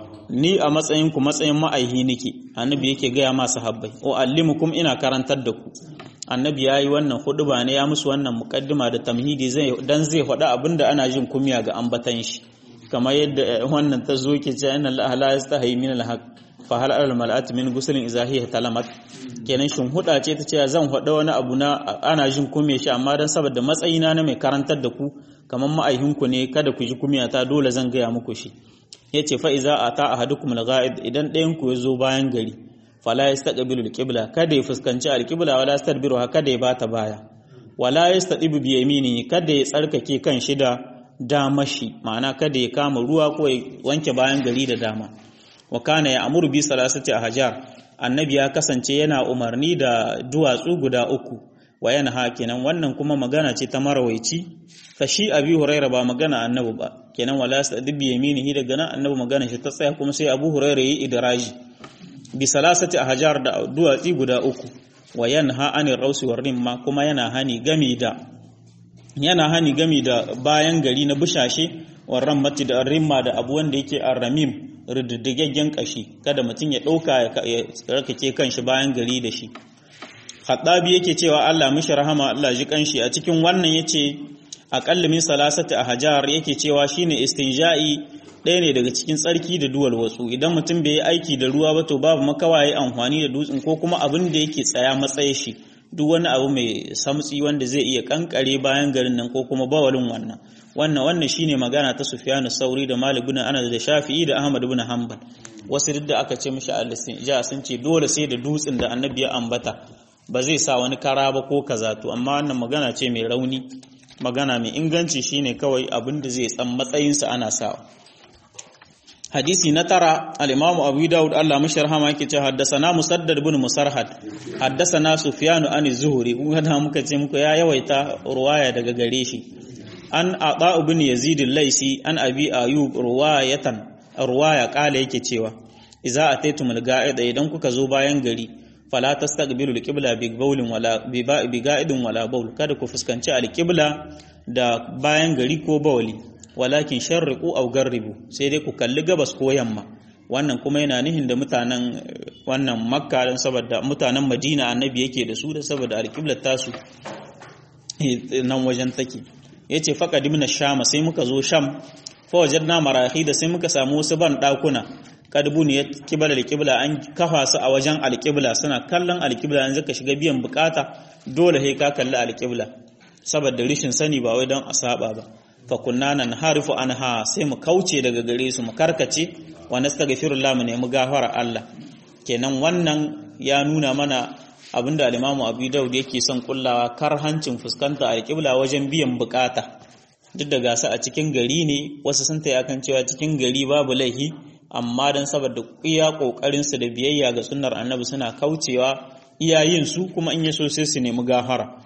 ni a matsayin ku matsayin ma'aihi nake annabi yake gaya ma sahabbai o allimukum ina karantar da ku annabi yayi wannan huduba ne ya musu wannan muqaddima da tamhidi zai dan zai faɗa abinda ana jin kumya ga ambatan shi kamar yadda wannan ta zo ke ce inna Allah la yastahi min al-haq fa hal al mal'at min guslin idza hiya talamat kenan shin huda ce ta ce zan hada wani abu na ana jin kume shi amma dan saboda matsayina na mai karantar da ku kamar ma'aihin ku ne kada ku ji kumiya ta dole zan gaya muku shi yace fa iza ata ahadukum al-ghaid idan ɗayan ku ya zo bayan gari fala yastaqbilu al-qibla kada ya fuskanci al-qibla wala yastadbiru kada ya bata baya wala yastadibu bi yaminihi kada ya tsarkake kan shi da damashi ma'ana kada ya kama ruwa ko ya wanke bayan gari da dama wa kana ya amuru bi salasati ahjar annabi ya kasance yana umarni da duwatsu guda uku wa yana hakinan wannan kuma magana ce ta marawaici fa shi abi huraira ba magana annabi ba kenan wala yastadib bi yaminihi daga nan annabi magana shi ta tsaya kuma sai abu huraira yi idraji bi salasati ahjar da duwatsi guda uku wa yanha anir rausi war rimma kuma yana hani gami da yana hani gami da bayan gari na bushashe warran mati da rimma da abu wanda yake arramim rididdigaggen kashi kada mutum ya ɗauka ya tsarkake kanshi bayan gari da shi Haɗabi yake cewa Allah mishi rahama Allah ji kanshi a cikin wannan yace aqallu min salasati ahjar yake cewa shine istinja'i ɗaya ne daga cikin tsarki da duwal watsu idan mutum bai yi aiki da ruwa ba to babu makawa yayi amfani da dutsen ko kuma abin da yake tsaya matsaye shi duk wani abu mai samtsi wanda zai iya kankare bayan garin nan ko kuma bawalin wannan wannan wannan shine magana ta Sufyanu Sauri da Malik ibn Anas da Shafi'i da Ahmad ibn Hanbal wasu duk da aka ce mishi al-istinja sun ce dole sai da dutsen da Annabi ya ambata ba zai sa wani kara ba ko kaza to amma wannan magana ce mai rauni magana mai inganci shine kawai abin da zai tsan matsayinsa ana sawa hadisi na tara al-imamu abu daud Allah mashi rahama yake ce haddasana musaddad ibn musarhad haddasana sufyan an zuhri kun ga muka ce muku ya yawaita ruwaya daga gare shi an ata ibn yazid al-laisi an abi ayub ruwayatan ruwaya kala yake cewa idza ataytumul ga'ida idan kuka zo bayan gari fala tastaqbilu alqibla bi bawlin wala bi ga'idin wala bawl kada ku fuskanci alqibla da bayan gari ko bawli walakin sharriqu aw garribu sai dai ku kalli gabas ko yamma wannan kuma yana nihin da mutanen wannan makka don saboda mutanen madina annabi yake da su da saboda alqiblar tasu nan wajen take yace faqadimna shama sai muka zo sham fa wajadna marahi da sai muka samu wasu ban dakuna kadbu ne kibla alqibla an kafa su a wajen alqibla suna kallon alqibla yanzu ka shiga biyan bukata dole sai ka kalli alqibla saboda rishin sani ba wai don a saba ba fa kunna nan harifu anha sai mu kauce daga gare su mu karkace wa nastaghfirullah mu nemi gafara Allah kenan wannan ya nuna mana abinda al-Imam Abu Dawud yake son kullawa karhancin fuskanta alqibla wajen biyan bukata duk da gasa a cikin gari ne wasu sun taya kan cewa cikin gari babu laihi amma dan saboda iya kokarin su da biyayya ga sunnar annabi suna kaucewa iyayin su kuma in yaso sai su nemi gafara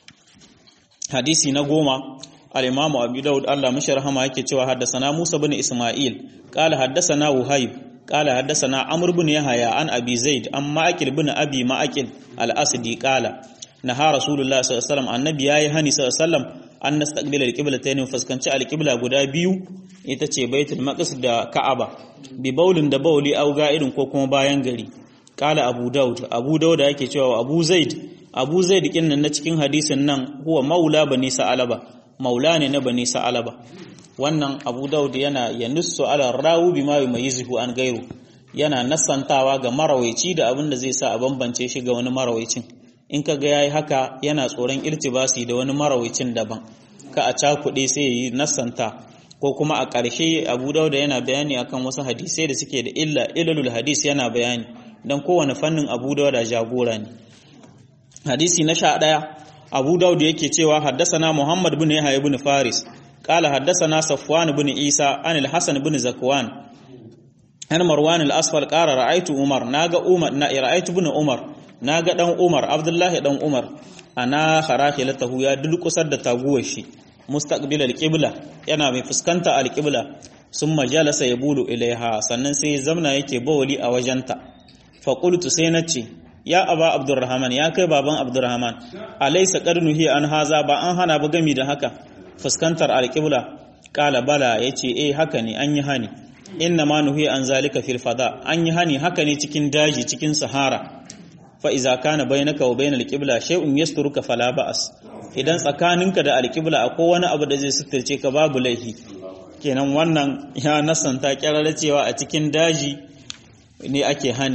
hadisi na goma al-imamu abu daud Allah mashi rahama yake cewa haddasana Musa bin Isma'il qala haddasana Wuhayb qala haddasana Amr bin Yahya an Abi Zaid an Ma'aqil bin Abi Ma'aqil al-Asdi qala naha Rasulullah sallallahu alaihi wasallam annabi yayi hani sallallahu alaihi wasallam an nastaqbila al-qiblatayn fuskanci al-qibla guda biyu ita ce Baitul Maqdis da Ka'aba bi baulin da bauli au ga'idin ko kuma bayan gari qala Abu Daud Abu Daud yake cewa Abu Zaid Abu Zaid kinnan na cikin hadisin nan huwa maula bani Sa'alaba maula ne na bani sa'alaba wannan abu daud yana yanussu ala rawu bima yumayyizuhu an gairu yana nasantawa ga marawaici da abin da zai sa a bambance shi ga wani marawaicin in kaga yayi haka yana tsoron irtibasi da wani marawaicin daban ka a cakuɗe sai yi nasanta ko kuma a ƙarshe abu dauda yana bayani akan wasu hadisai da suke da illa ilalul hadis yana bayani don kowane fannin abu dauda jagora ne hadisi na sha ɗaya abu daud yake cewa haddasana muhammad bin yahya ibn faris qala haddasana safwan bin isa an al-hasan bin zakwan an marwan al-asfal qala ra'aytu umar naga umar na ra'aytu bin umar naga dan umar abdullahi dan umar ana kharakhilatahu ya dulkusar da taguwar shi mustaqbil al-qibla yana mai fuskanta al-qibla summa jalasa yabulu ilaiha sannan sai zamna yake bawali a wajenta fa qultu sai nace ya aba abdurrahman ya kai baban abdurrahman alaysa qarnuhi an haza ba an hana ba gami da haka fuskantar alqibla qala bala yace eh haka ne an yi hani inna ma nuhi an zalika fil fada an yi hani haka ne cikin daji cikin sahara fa iza kana bainaka wa bainal qibla shay'un yasturuka fala ba'as idan tsakaninka da alqibla akwai wani abu da zai suturce ka babu laifi kenan wannan ya nasanta kyararra cewa a cikin daji ne ake hani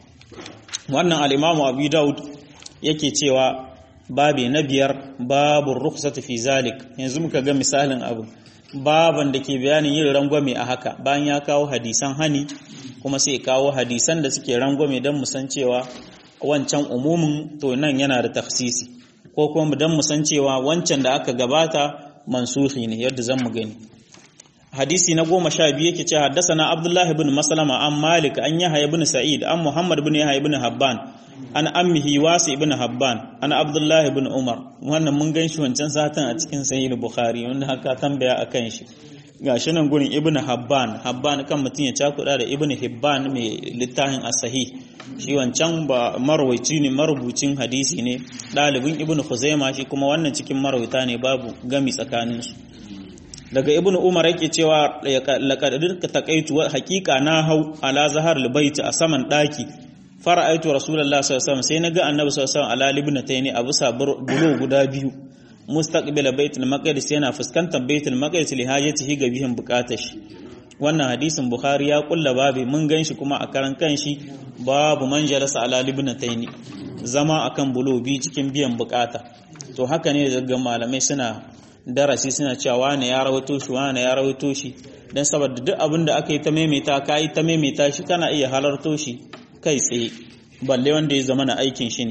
wannan al'imamu abu daud yake cewa babi na biyar babu rukhsatu fi zalik yanzu muka ga misalin abu baban da ke bayanin yin rangwame a haka bayan ya kawo hadisan hani kuma sai kawo hadisan da suke rangwame don musan cewa wancan umumin to nan yana da tafsisi ko kuma don musan cewa wancan da aka gabata mansuhi ne yadda zan mu gani hadisi na goma sha biyu yake ce haddasana abdullahi bin maslama an malik an yahya ibn sa'id an muhammad bin yahya ibn habban an ammihi wasi ibn habban an abdullahi bin umar wannan mun gan shi wancan satan a cikin sahih bukhari wanda haka tambaya akan shi gashi nan gurin ibn habban habban kan mutum ya cakuda da ibn hibban mai littafin as-sahih shi wancan ba marwaici ne marubucin hadisi ne ɗalibin ibn khuzaima shi kuma wannan cikin marwaita ne babu gami tsakaninsu daga ibnu umar yake cewa laqad taqaitu haqiqa na hau ala zahar albayt a saman daki fara'aitu rasulullahi sallallahu alaihi wasallam sai naga annabi sallallahu alaihi wasallam ala libnataini abu sabur bulo guda biyu mustaqbila baitul maqdis yana fuskantar baitul maqdis li hajatihi ga bihin bukatar shi wannan hadisin bukhari ya kulla babu mun ganshi kuma a karan kanshi babu man jalasa ala libnataini zama akan bulo bi cikin biyan bukata to haka ne daga malamai suna darasi suna cewa wane ya rawaito shi wane ya rawaito shi dan saboda duk abin da aka yi ta maimaita ka yi ta maimaita shi kana iya halarto shi kai tsaye balle wanda ya zama na aikin shi ne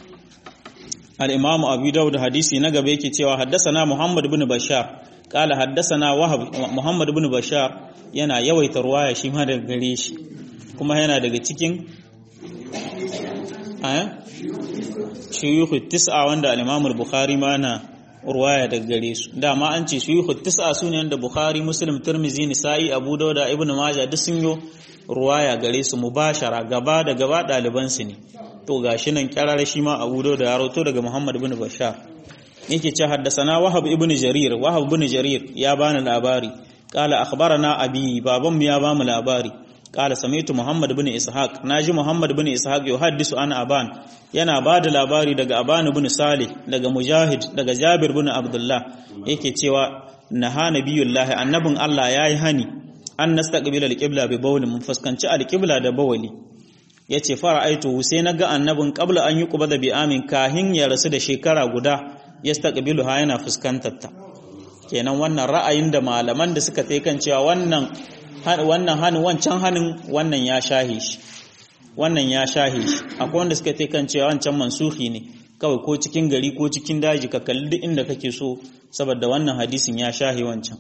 al-imam abu dawud hadisi na gaba yake cewa haddasana muhammad bin bashar qala haddasana wahab muhammad bin bashar yana yawaita ruwaya shi ma daga gare shi kuma yana daga cikin aya shuyukh tis'a wanda al-imam al-bukhari ma na ruwaya daga gare su dama an ce shuyukhu tis'a sune da Bukhari Muslim Tirmidhi Nisa'i Abu Dawud Ibn Majah duk sun yo ruwaya gare su mubashara gaba da gaba ɗaliban su ne to gashi nan kyarar shi ma Abu Dawud ya rawato daga Muhammad ibn Bashar yake ce haddasana Wahab ibn Jarir Wahab ibn Jarir ya bani labari qala akhbarana abi baban mu ya bamu labari qala sami'tu Muhammad ibn Ishaq naji Muhammad ibn Ishaq yuhaddisu an aban yana bada labari daga Aban ibn Salih daga Mujahid daga Jabir ibn Abdullah yake cewa naha nabiyullahi annabin Allah yayi hani an nastaqbila alqibla bi bawlin mun fuskanci alqibla da bawli yace fara'aitu sai naga annabin qabla an yuqba da bi amin kahin ya rasu da shekara guda yastaqbiluha yana fuskantar ta kenan wannan ra'ayin da malaman da suka tai kan cewa wannan wannan hanin wancan hanin wannan ya shahe shi wannan ya shahe shi akwai wanda suka tai kan cewa wancan mansuhi ne kawai ko cikin gari ko cikin daji ka kalli duk inda kake so saboda wannan hadisin ya shahe wancan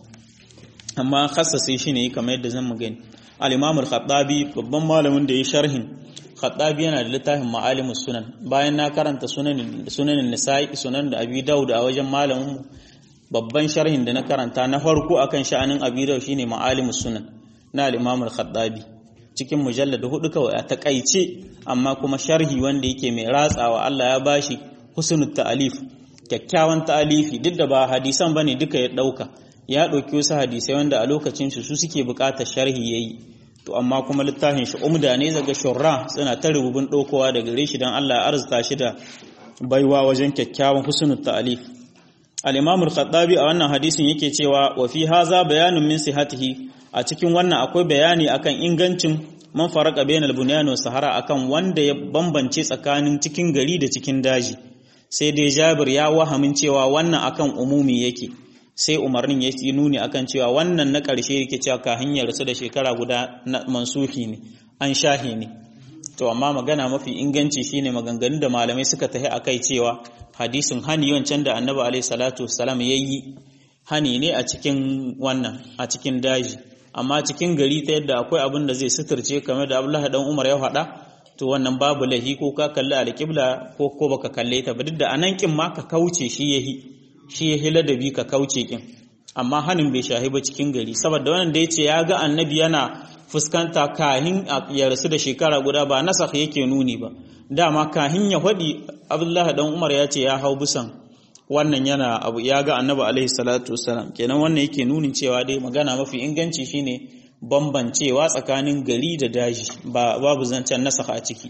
amma khassase shi ne kamar yadda zan mu gani al-imam al-khattabi babban malamin da ya sharhin khattabi yana da littafin ma'alimus sunan bayan na karanta sunanin sunanin nisa'i sunan da abi daud a wajen malamin babban sharhin da na karanta na farko akan sha'anin abi daud shine ma'alimus sunan na al-imam al-khattabi cikin mujallad hudu kawai a takaice amma kuma sharhi wanda yake mai ratsawa Allah ya bashi husnul ta'alif kyakkyawan ta'alifi duk da ba hadisan bane duka ya dauka ya dauki wasu hadisai wanda a lokacin su su suke bukatar sharhi yayi to amma kuma littafin shi umda ne daga shurra suna ta rububin dokowa daga gare shi dan Allah ya arzuta shi da baiwa wajen kyakkyawan husnul ta'alif al-imam al-khattabi a wannan hadisin yake cewa wa fi haza bayanun min sihatihi a cikin wannan akwai bayani akan ingancin man faraka bainal bunyan wa sahara akan wanda ya bambance tsakanin cikin gari da cikin daji sai dai Jabir ya wahamin cewa wannan akan umumi yake sai umarnin ya yi nuni akan cewa wannan na ƙarshe yake cewa ka hanyar su da shekara guda na mansuhi ne an shahi ne to amma magana mafi inganci shine maganganun da malamai suka tahi akai cewa hadisin hani wancan da annabi alaihi salatu wassalam yayi hani ne a cikin wannan a cikin daji amma cikin gari ta yadda akwai abin da zai suturce kamar da Abdullahi dan Umar ya faɗa to wannan babu lahi ko ka kalli alƙibla ko ko baka kalle ta ba duk da anan kin ma ka kauce shi yahi shi yahi ladabi ka kauce kin amma hanin bai shahi ba cikin gari saboda wannan da yace ya ga annabi yana fuskanta kahin ya rasu da shekara guda ba nasakh yake nuni ba dama kahin ya faɗi Abdullahi dan Umar ya ce ya hau bisan wannan yana abu ya ga annabi alaihi salatu wassalam kenan wannan yake nunin cewa dai magana mafi inganci shine bambancewa tsakanin gari da daji ba babu zancen nasakha a ciki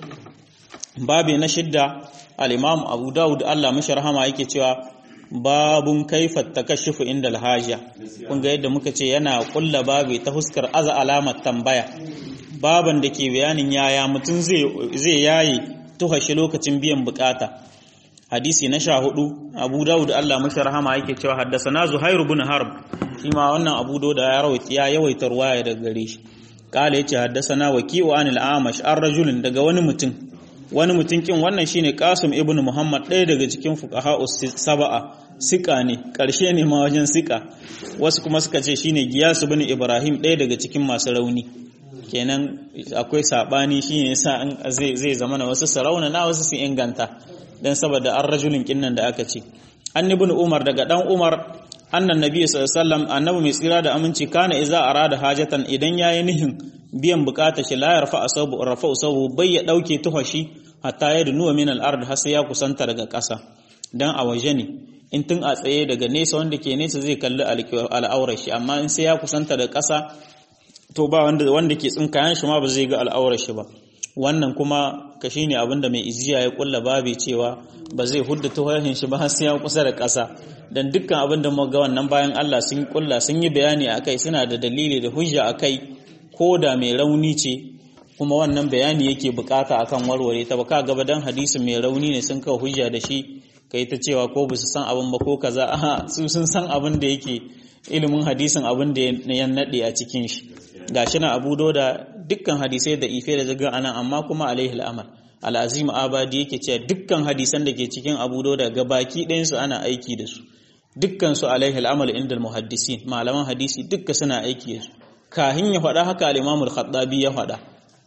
babu na shidda al-imam Abu Dawud Allah mashi rahama yake cewa babun kaifa takashufu inda alhaja kun ga yadda muka ce yana kulla babu ta huskar aza alamar tambaya baban da ke bayanin yaya mutum zai zai yayi tuhashi lokacin biyan bukata hadisi na sha hudu abu dawud Allah mashi rahama yake cewa haddasana zuhairu bin harb shi ma wannan abu dawud ya rawaita ya yawaita ruwaya daga gare shi kala yace haddasana waki'u anil amash ar rajulin daga wani mutum wani mutum kin wannan shine qasim ibn muhammad ɗaya daga cikin fuqaha sab'a sika ne karshe ne ma wajen sika wasu kuma suka ce shine giyas ibn ibrahim ɗaya daga cikin masu rauni kenan akwai sabani shine yasa zai zai zama na wasu sarauna na wasu su inganta dan saboda an rajulin kinnan da aka ce an ibn umar daga dan umar annan nabi sallallahu alaihi wasallam annabi mai tsira da aminci kana iza arada hajatan idan yayi nihin biyan bukata shi la yarfa asabu rafa asabu bai ya dauke tuhashi hatta ya dunuwa min al-ard har sai ya kusanta daga ƙasa dan a waje ne in tun a tsaye daga nesa wanda ke nesa zai kalli al'aurar shi amma in sai ya kusanta da ƙasa to ba wanda wanda ke tsinkayen shi ma ba zai ga al'aurar shi ba wannan kuma ka shine abinda mai iziya ya kulla babi cewa ba zai hudda tuhahin shi ba har sai ya kusa da ƙasa dan dukkan abin da muka ga wannan bayan Allah sun kulla sun yi bayani akai suna da dalili da hujja akai ko da mai rauni ce kuma wannan bayani yake bukata akan warware ta baka gaba dan hadisin mai rauni ne sun kawo hujja da shi kai ta cewa ko ba su san abin ba ko kaza aha su sun san abin da yake ilimin hadisin abin da ya nade a cikin shi gashi na Abu da dukkan hadisai da ife da zaga anan amma kuma alaihi al'amal al'azim abadi yake cewa dukkan hadisan da ke cikin Abu da ga baki ɗayan su ana aiki da su dukkan su alaihi al'amal inda muhaddisin malaman hadisi dukkan suna aiki da su kahin ya faɗa haka al-Imam al-Khattabi ya faɗa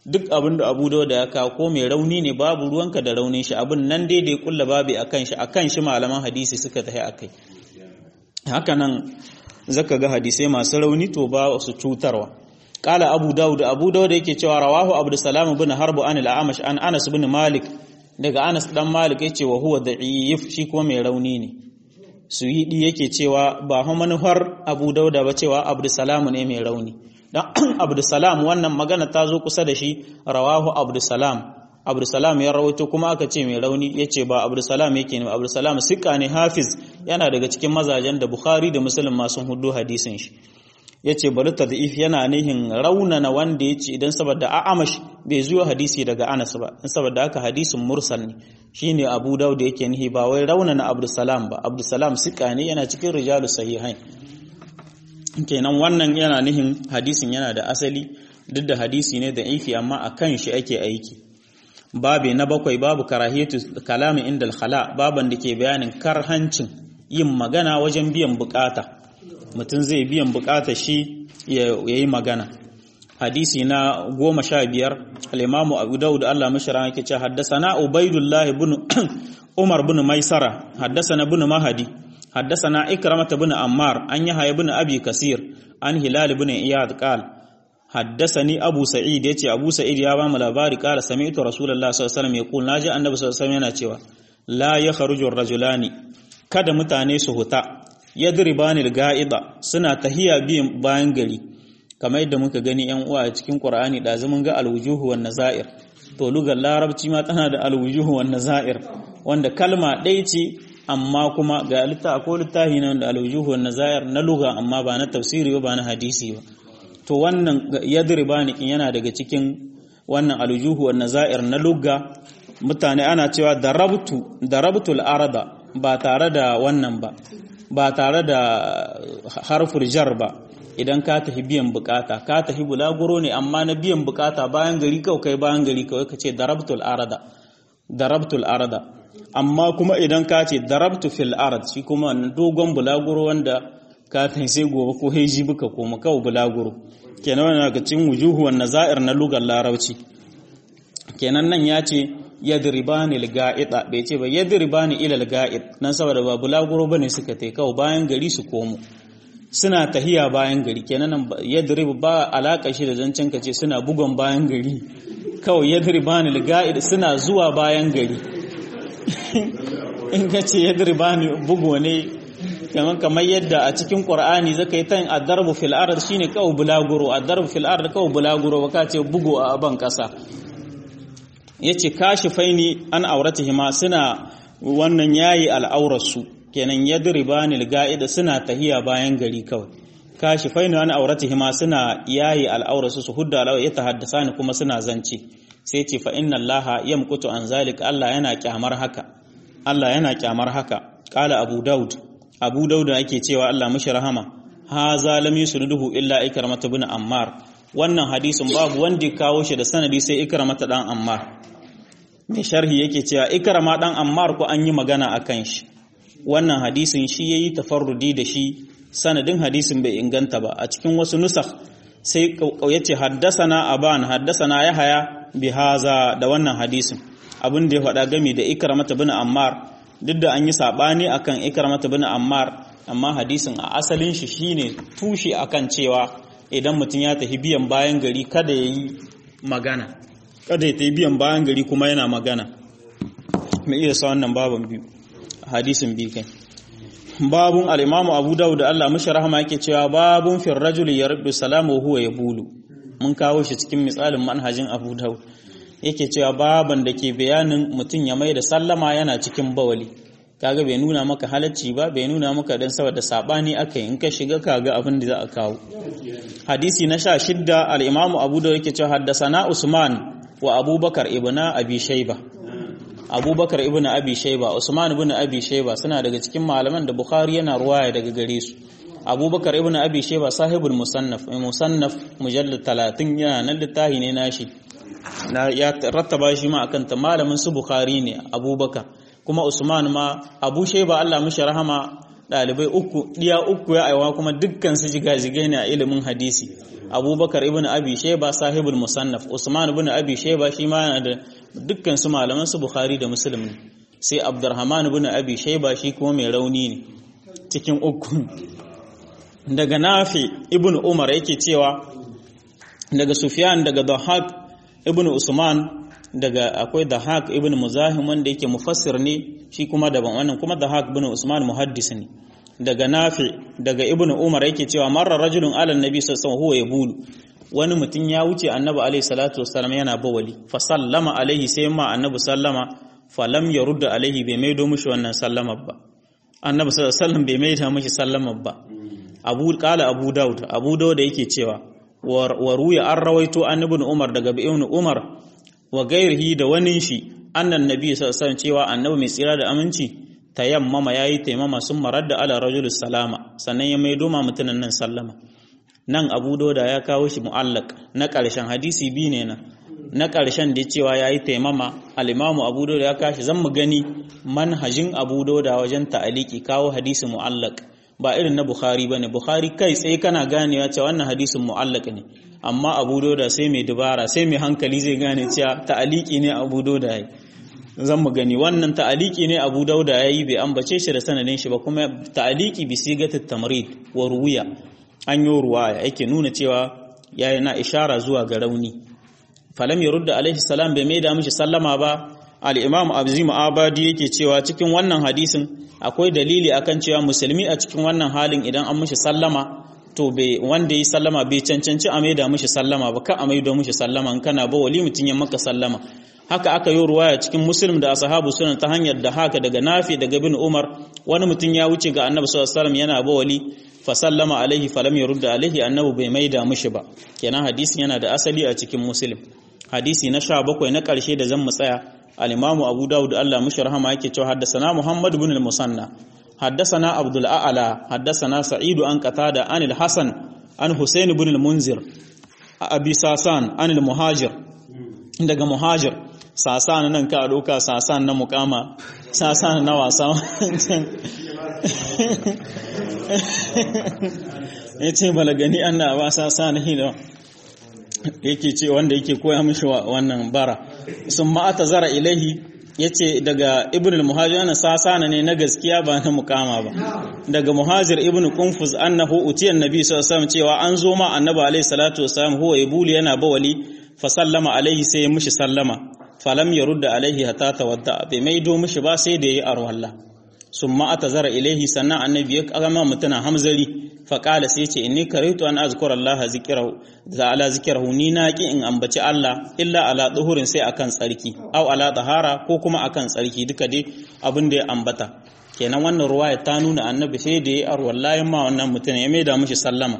duk abin da abu da ya kawo ko mai rauni ne babu ruwanka da raunin shi abin nan dai da ya kulla babu akan shi akan shi malaman hadisi suka tafi akai haka nan zaka ga hadisai masu rauni to ba su cutarwa qala abu daud abu daud yake cewa rawahu abdussalam ibn harb an al-amash an anas ibn malik daga anas dan malik yace wa huwa da'if shi kuma mai rauni ne suyidi yake cewa ba ha manufar abu dauda ba cewa abdussalam ne mai rauni dan abdussalam wannan magana ta zo kusa da shi rawahu abdussalam abdulsalam ya rawaito kuma aka ce mai rauni ya ce ba abdulsalam yake ne abdulsalam sika ne hafiz yana daga cikin mazajen da bukhari da muslim masu hudu hadisin shi ya ce bari tadif yana nihin raunana wanda ya ce idan saboda a'amash bai zuwa hadisi daga anas ba in saboda haka hadisin mursal ne shine abu daud yake nihi ba wai raunana abdulsalam ba abdulsalam sika ne yana cikin rijalus sahihain kenan wannan yana nihin hadisin yana da asali duk da hadisi ne da ifi amma akan shi ake aiki babe na bakwai babu karahiyatu kalami inda khala baban da ke bayanin karhancin yin magana wajen biyan bukata mutum zai biyan bukata shi ya yi magana hadisi na goma sha biyar al'imamu abu daud Allah mashara yake ce haddasana ubaidullahi bin umar bin maisara haddasana bin mahadi haddasana ikramata bin ammar an yahya bin abi kasir an hilal bin iyad qal haddasani abu sa'id yace abu sa'id ya ba mu labari qala sami'tu rasulullah sallallahu alaihi wasallam yaqul naji annabi sallallahu alaihi wasallam yana cewa la yakhruju ar-rajulani kada mutane su huta yadribani al-ga'ida suna tahiya biyan bayan gari kamar yadda muka gani yan uwa a cikin qur'ani da zaman ga al-wujuhu wan nazair to lugar larabci ma tana da al-wujuhu wan nazair wanda kalma ɗaya ce amma kuma ga litta ko littafi na wanda al-wujuhu wan nazair na luga amma ba na tafsiri ba na hadisi ba to wannan yadribani kin yana daga cikin wannan aljuhu wan nazair na lugga mutane ana cewa darabtu darabtul arada ba tare da wannan ba ba tare da harfur jar ba idan ka tafi biyan bukata ka tafi bulaguro ne amma na biyan bukata bayan gari kawai kai bayan gari kawai ka ce darabtul arada darabtul arada amma kuma idan ka ce darabtu fil arad shi kuma dogon bulaguro wanda ka tafi sai gobe ko heji buka koma kawai bulaguro kenan wannan daga cikin wujuhuwan nazair na lugar larabci kenan nan ya ce yadribani al-ga'ida bai ce ba yadribani ila al-ga'id nan saboda ba bulaguro bane suka tai kawai bayan gari su komo suna tahiya bayan gari kenan nan yadrib ba alaka shi da zancen ka ce suna bugon bayan gari kawai yadribani al-ga'id suna zuwa bayan gari in ka ce yadribani bugo ne kamar kamar yadda a cikin Qur'ani zaka yi tan ad-darbu fil ard shine kawo bulaguro ad-darbu fil ard kawo bulaguro baka ce bugu a aban kasa yace kashifaini an auratihima suna wannan yayi al'aurarsu kenan yadribani al-ga'ida suna tahiya bayan gari kawai kashifaini an auratihima suna yayi al'aurarsu su hudda alawa ya tahaddasani kuma suna zance sai ce fa inna allaha yamkutu an zalika Allah yana kyamar haka Allah yana kyamar haka qala abu daud abu dauda ake cewa Allah mashi rahama ha zalami yusriduhu illa ikramata bin ammar wannan hadisin babu wanda kawo shi da sanadi sai ikramata dan ammar mai sharhi yake cewa ikrama dan ammar ko an yi magana akan shi wannan hadisin shi yayi tafarrudi da shi sanadin hadisin bai inganta ba a cikin wasu nusakh sai yace haddasana aban haddasana yahaya bi haza da wannan hadisin abin da ya faɗa game da ikramata bin ammar duk da an yi saɓani akan ikramata bin ammar amma hadisin a asalin shi shine tushe akan cewa idan mutum ya tafi biyan bayan gari kada ya yi magana kada ya tafi biyan bayan gari kuma yana magana mai iya sa wannan baban biyu hadisin biyu kai babun al-imamu abu dawud da Allah mashi rahama yake cewa babun fil rajul yardu salamu huwa yabulu mun kawo shi cikin misalin manhajin abu dawud yake cewa baban da ke bayanin mutum ya mai da sallama yana cikin bawali kaga bai nuna maka halacci ba bai nuna maka dan saboda sabani aka yi in ka shiga kaga abin da za a kawo hadisi na sha shidda al-imam abu da yake cewa haddasana usman wa abubakar ibn abi shayba abubakar ibn abi shayba usman ibn abi shayba suna daga cikin malaman da bukhari yana ruwaya daga gare su abubakar ibn abi shayba sahibul musannaf musannaf mujallad 30 yana nan littafi ne nashi na ya rattaba shi ma akan ta malamin su bukhari ne abubakar kuma usman ma abu shayba Allah mishi rahama ɗalibai uku ɗiya uku ya aiwa kuma dukkan su jigajigai ne a ilimin hadisi abubakar ibn abi sheba sahibul musannaf usman ibn abi sheba shi ma yana da dukkan su malaman su bukhari da muslim ne sai abdurrahman ibn abi sheba shi kuma mai rauni ne cikin uku daga nafi ibn umar yake cewa daga sufyan daga dhahak ibn usman daga akwai Dahak ibn Muzahim wanda yake mufassir ne shi kuma daban wannan kuma Dahak ibn Usman muhaddis ne daga Nafi daga Ibn Umar yake cewa marra rajulun ala annabi sallallahu alaihi wasallam huwa wani mutum ya wuce annabi alaihi salatu wassalam yana bawali fa sallama alaihi sai ma annabi sallama fa lam yarudda alaihi bai maido mishi wannan sallama ba annabi sallallahu alaihi wasallam bai maida mishi sallama ba Abu qala Abu Dawud Abu Dawud yake cewa wa ruya an rawaito an ibn Umar daga ibn Umar wa gairihi da wani shi annan nabi sallallahu cewa annabi mai tsira da aminci tayammama yayi taimama sun marar da ala rajul salama sannan ya maido ma mutunan nan sallama nan Abu Dawud ya kawo shi mu'allaq na ƙarshen hadisi bi ne na na ƙarshen da cewa yayi taimama al-Imam Abu Dawud ya kashi zan mu gani manhajin Abu Dawud wajen ta'aliki kawo hadisi mu'allaq ba irin na Bukhari bane Bukhari kai tsaye kana ganewa cewa wannan hadisin mu'allaq ne amma abu doda sai mai dubara sai mai hankali zai gane cewa ta'aliki ne abu doda yayi zan mu gani wannan ta'aliki ne abu dauda yayi bai ambace shi da sanadin shi ba kuma ta'aliki bi sigatit tamrid wa ruwiya an yi ruwaya yake nuna cewa yayi na ishara zuwa ga rauni falam yurda alaihi salam bai maida mishi sallama ba al-imam abzim abadi yake cewa cikin wannan hadisin akwai dalili akan cewa musulmi a cikin wannan halin idan an mishi sallama to bai wanda yi sallama bai cancanci a maida mishi sallama ba ka a maida mishi sallama in kana ba wali mutun ya maka sallama haka aka yi ruwaya cikin muslim da ashabu sunan ta hanyar da haka daga nafi daga bin umar wani mutum ya wuce ga annabi sallallahu alaihi wasallam yana ba wali fa sallama alaihi falam yurda alaihi annabi bai maida mishi ba kenan hadisin yana da asali a cikin muslim hadisi na 17 na karshe da zan mu tsaya al-imamu abu dawud Allah mushi rahama yake cewa haddathana muhammad ibn al-musanna حدثنا عبد الأعلى حدثنا سعيد عن قتادة عن الحسن عن حسين بن المنذر أبي ساسان عن المهاجر daga muhajir sasan nan ka doka sasan na mukama sasan na wasa yace balagani anna ba sasan hina yake ce wanda yake koya mishi wannan bara sun ma'ata zara ilahi ya ce daga ibn al-muhajir ana sasana ne na gaskiya ba na mukama ba daga muhajir ibn kunfuz annahu utiyan nabi sallallahu alaihi cewa an zo ma annabi alaihi salatu wasallam huwa yabuli yana bawali fa sallama alaihi sai ya mishi sallama falam yarudda alaihi hatta tawadda bai maido mishi ba sai da yayi arwalla summa atazara ilaihi sannan annabi ya kama mutuna hamzari fa qala sai ce inni karaitu an azkura Allah zikrahu da ala zikrahu ni na ki in ambaci Allah illa ala duhurin sai akan tsarki au ala tahara ko kuma akan tsarki duka dai abin da ya ambata kenan wannan ruwaya ta nuna annabi sai da ya arwallahi ma wannan mutum ya maida mishi sallama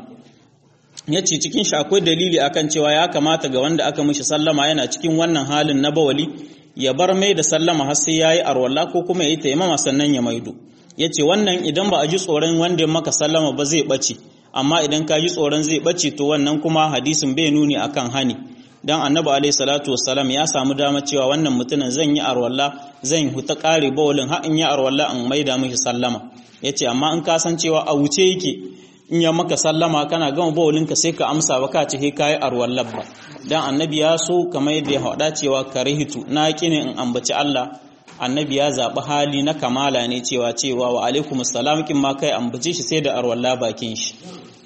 yace cikin shi akwai dalili akan cewa ya kamata ga wanda aka mishi sallama yana cikin wannan halin na bawali ya bar mai da sallama har sai yayi arwalla ko kuma yayi taimama sannan ya maido yace wannan idan ba a ji tsoron wanda maka sallama ba zai bace amma idan ka ji tsoron zai bace to wannan kuma hadisin bai nuni akan hani dan annabi alaihi salatu wassalam ya samu dama cewa wannan mutumin zan yi arwalla zan huta kare bawalin har in yi arwalla in maida mishi sallama yace amma in ka san cewa a wuce yake in ya maka sallama kana gama bawalinka sai ka amsa ba ka ce he kayi arwallar ba dan annabi ya so kamar yadda ya haɗa cewa karihitu na kine in ambaci Allah annabi ya zaɓi hali na kamala ne cewa cewa wa alaikum assalam kin ma kai ambace shi sai da arwalla bakin shi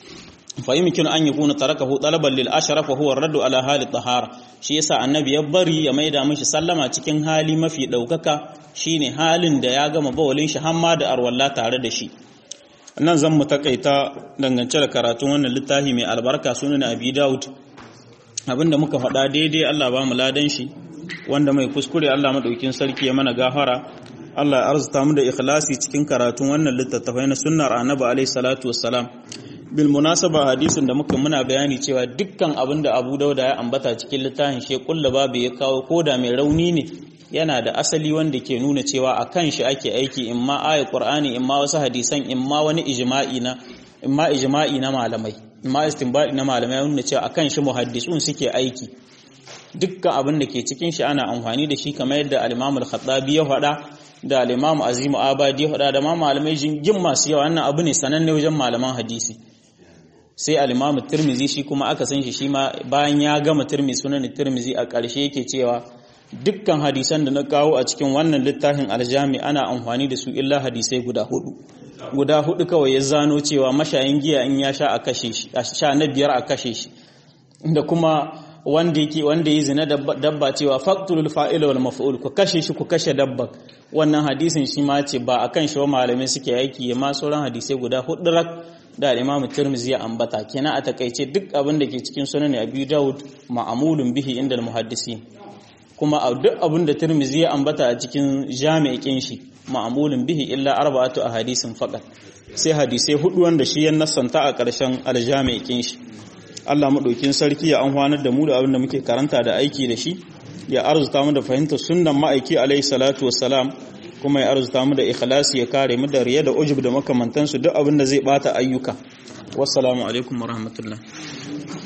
fa yumkin an yakuna tarakahu talaban lil ashraf wa huwa raddu ala hali tahara shi yasa annabi ya bari ya maida mishi sallama cikin hali mafi daukaka shine halin da ya gama bawalin shi hamma da arwalla tare da shi nan zan mu takaita dangance da karatun wannan littafi mai albarka sunan abi daud abinda muka faɗa daidai Allah ba mu ladan shi wanda mai kuskure Allah madaukin sarki ya mana gafara Allah ya arzuta mu da ikhlasi cikin karatun wannan littattafai na sunnar annabi alaihi salatu wassalam bil munasaba hadisin da muka muna bayani cewa dukkan abin da Abu Dauda ya ambata cikin littafin shi kullu babu ya kawo koda mai rauni ne yana da asali wanda ke nuna cewa a kan shi ake aiki in ma ayat qur'ani in ma wasu hadisan in ma wani ijma'i na in ma ijma'i na malamai in ma istinbadi na malamai nuna cewa akan shi muhaddisun suke aiki dukkan abin da ke cikin shi ana amfani da shi kamar yadda al-Imam al-Khattabi ya faɗa da al-Imam Azim Abadi ya faɗa da ma malamai jingin masu yawa wannan abu ne sananne wajen malaman hadisi sai al-Imam Tirmizi shi kuma aka san shi shi ma bayan ya gama Tirmizi sunan Tirmizi a ƙarshe yake cewa dukkan hadisan da na kawo a cikin wannan littafin aljami ana amfani da su illa hadisai guda hudu guda hudu kawai ya zano cewa mashayin giya in ya sha a kashe shi sha na biyar a kashe shi da kuma wanda yake wanda yi zina dabba cewa faqtulul fa'ila wal maf'ul ku kashe shi ku kashe dabba wannan hadisin shi ma ce ba akan shi malamai suke aiki ma sauran hadisai guda hudu rak da Imam Tirmidhi ya ambata kenan a takaice duk abin da ke cikin sunan Abi Dawud ma'amulun bihi inda al-muhaddisin kuma a duk abin da Tirmidhi ya ambata a cikin jami'in shi ma'amulun bihi illa arba'atu ahadisin faqat sai hadisai hudu wanda shi ya nassanta a ƙarshen aljami'in shi Allah madaukin sarki ya amfanar da mu da abin da muke karanta da aiki da shi ya arzuta mu da fahimtar sunnan ma'aiki alaihi salatu wassalam kuma ya arzuta mu da ikhlasi ya kare mu da riya da ujub da makamantansu duk abin da zai bata ayyuka wassalamu alaikum warahmatullahi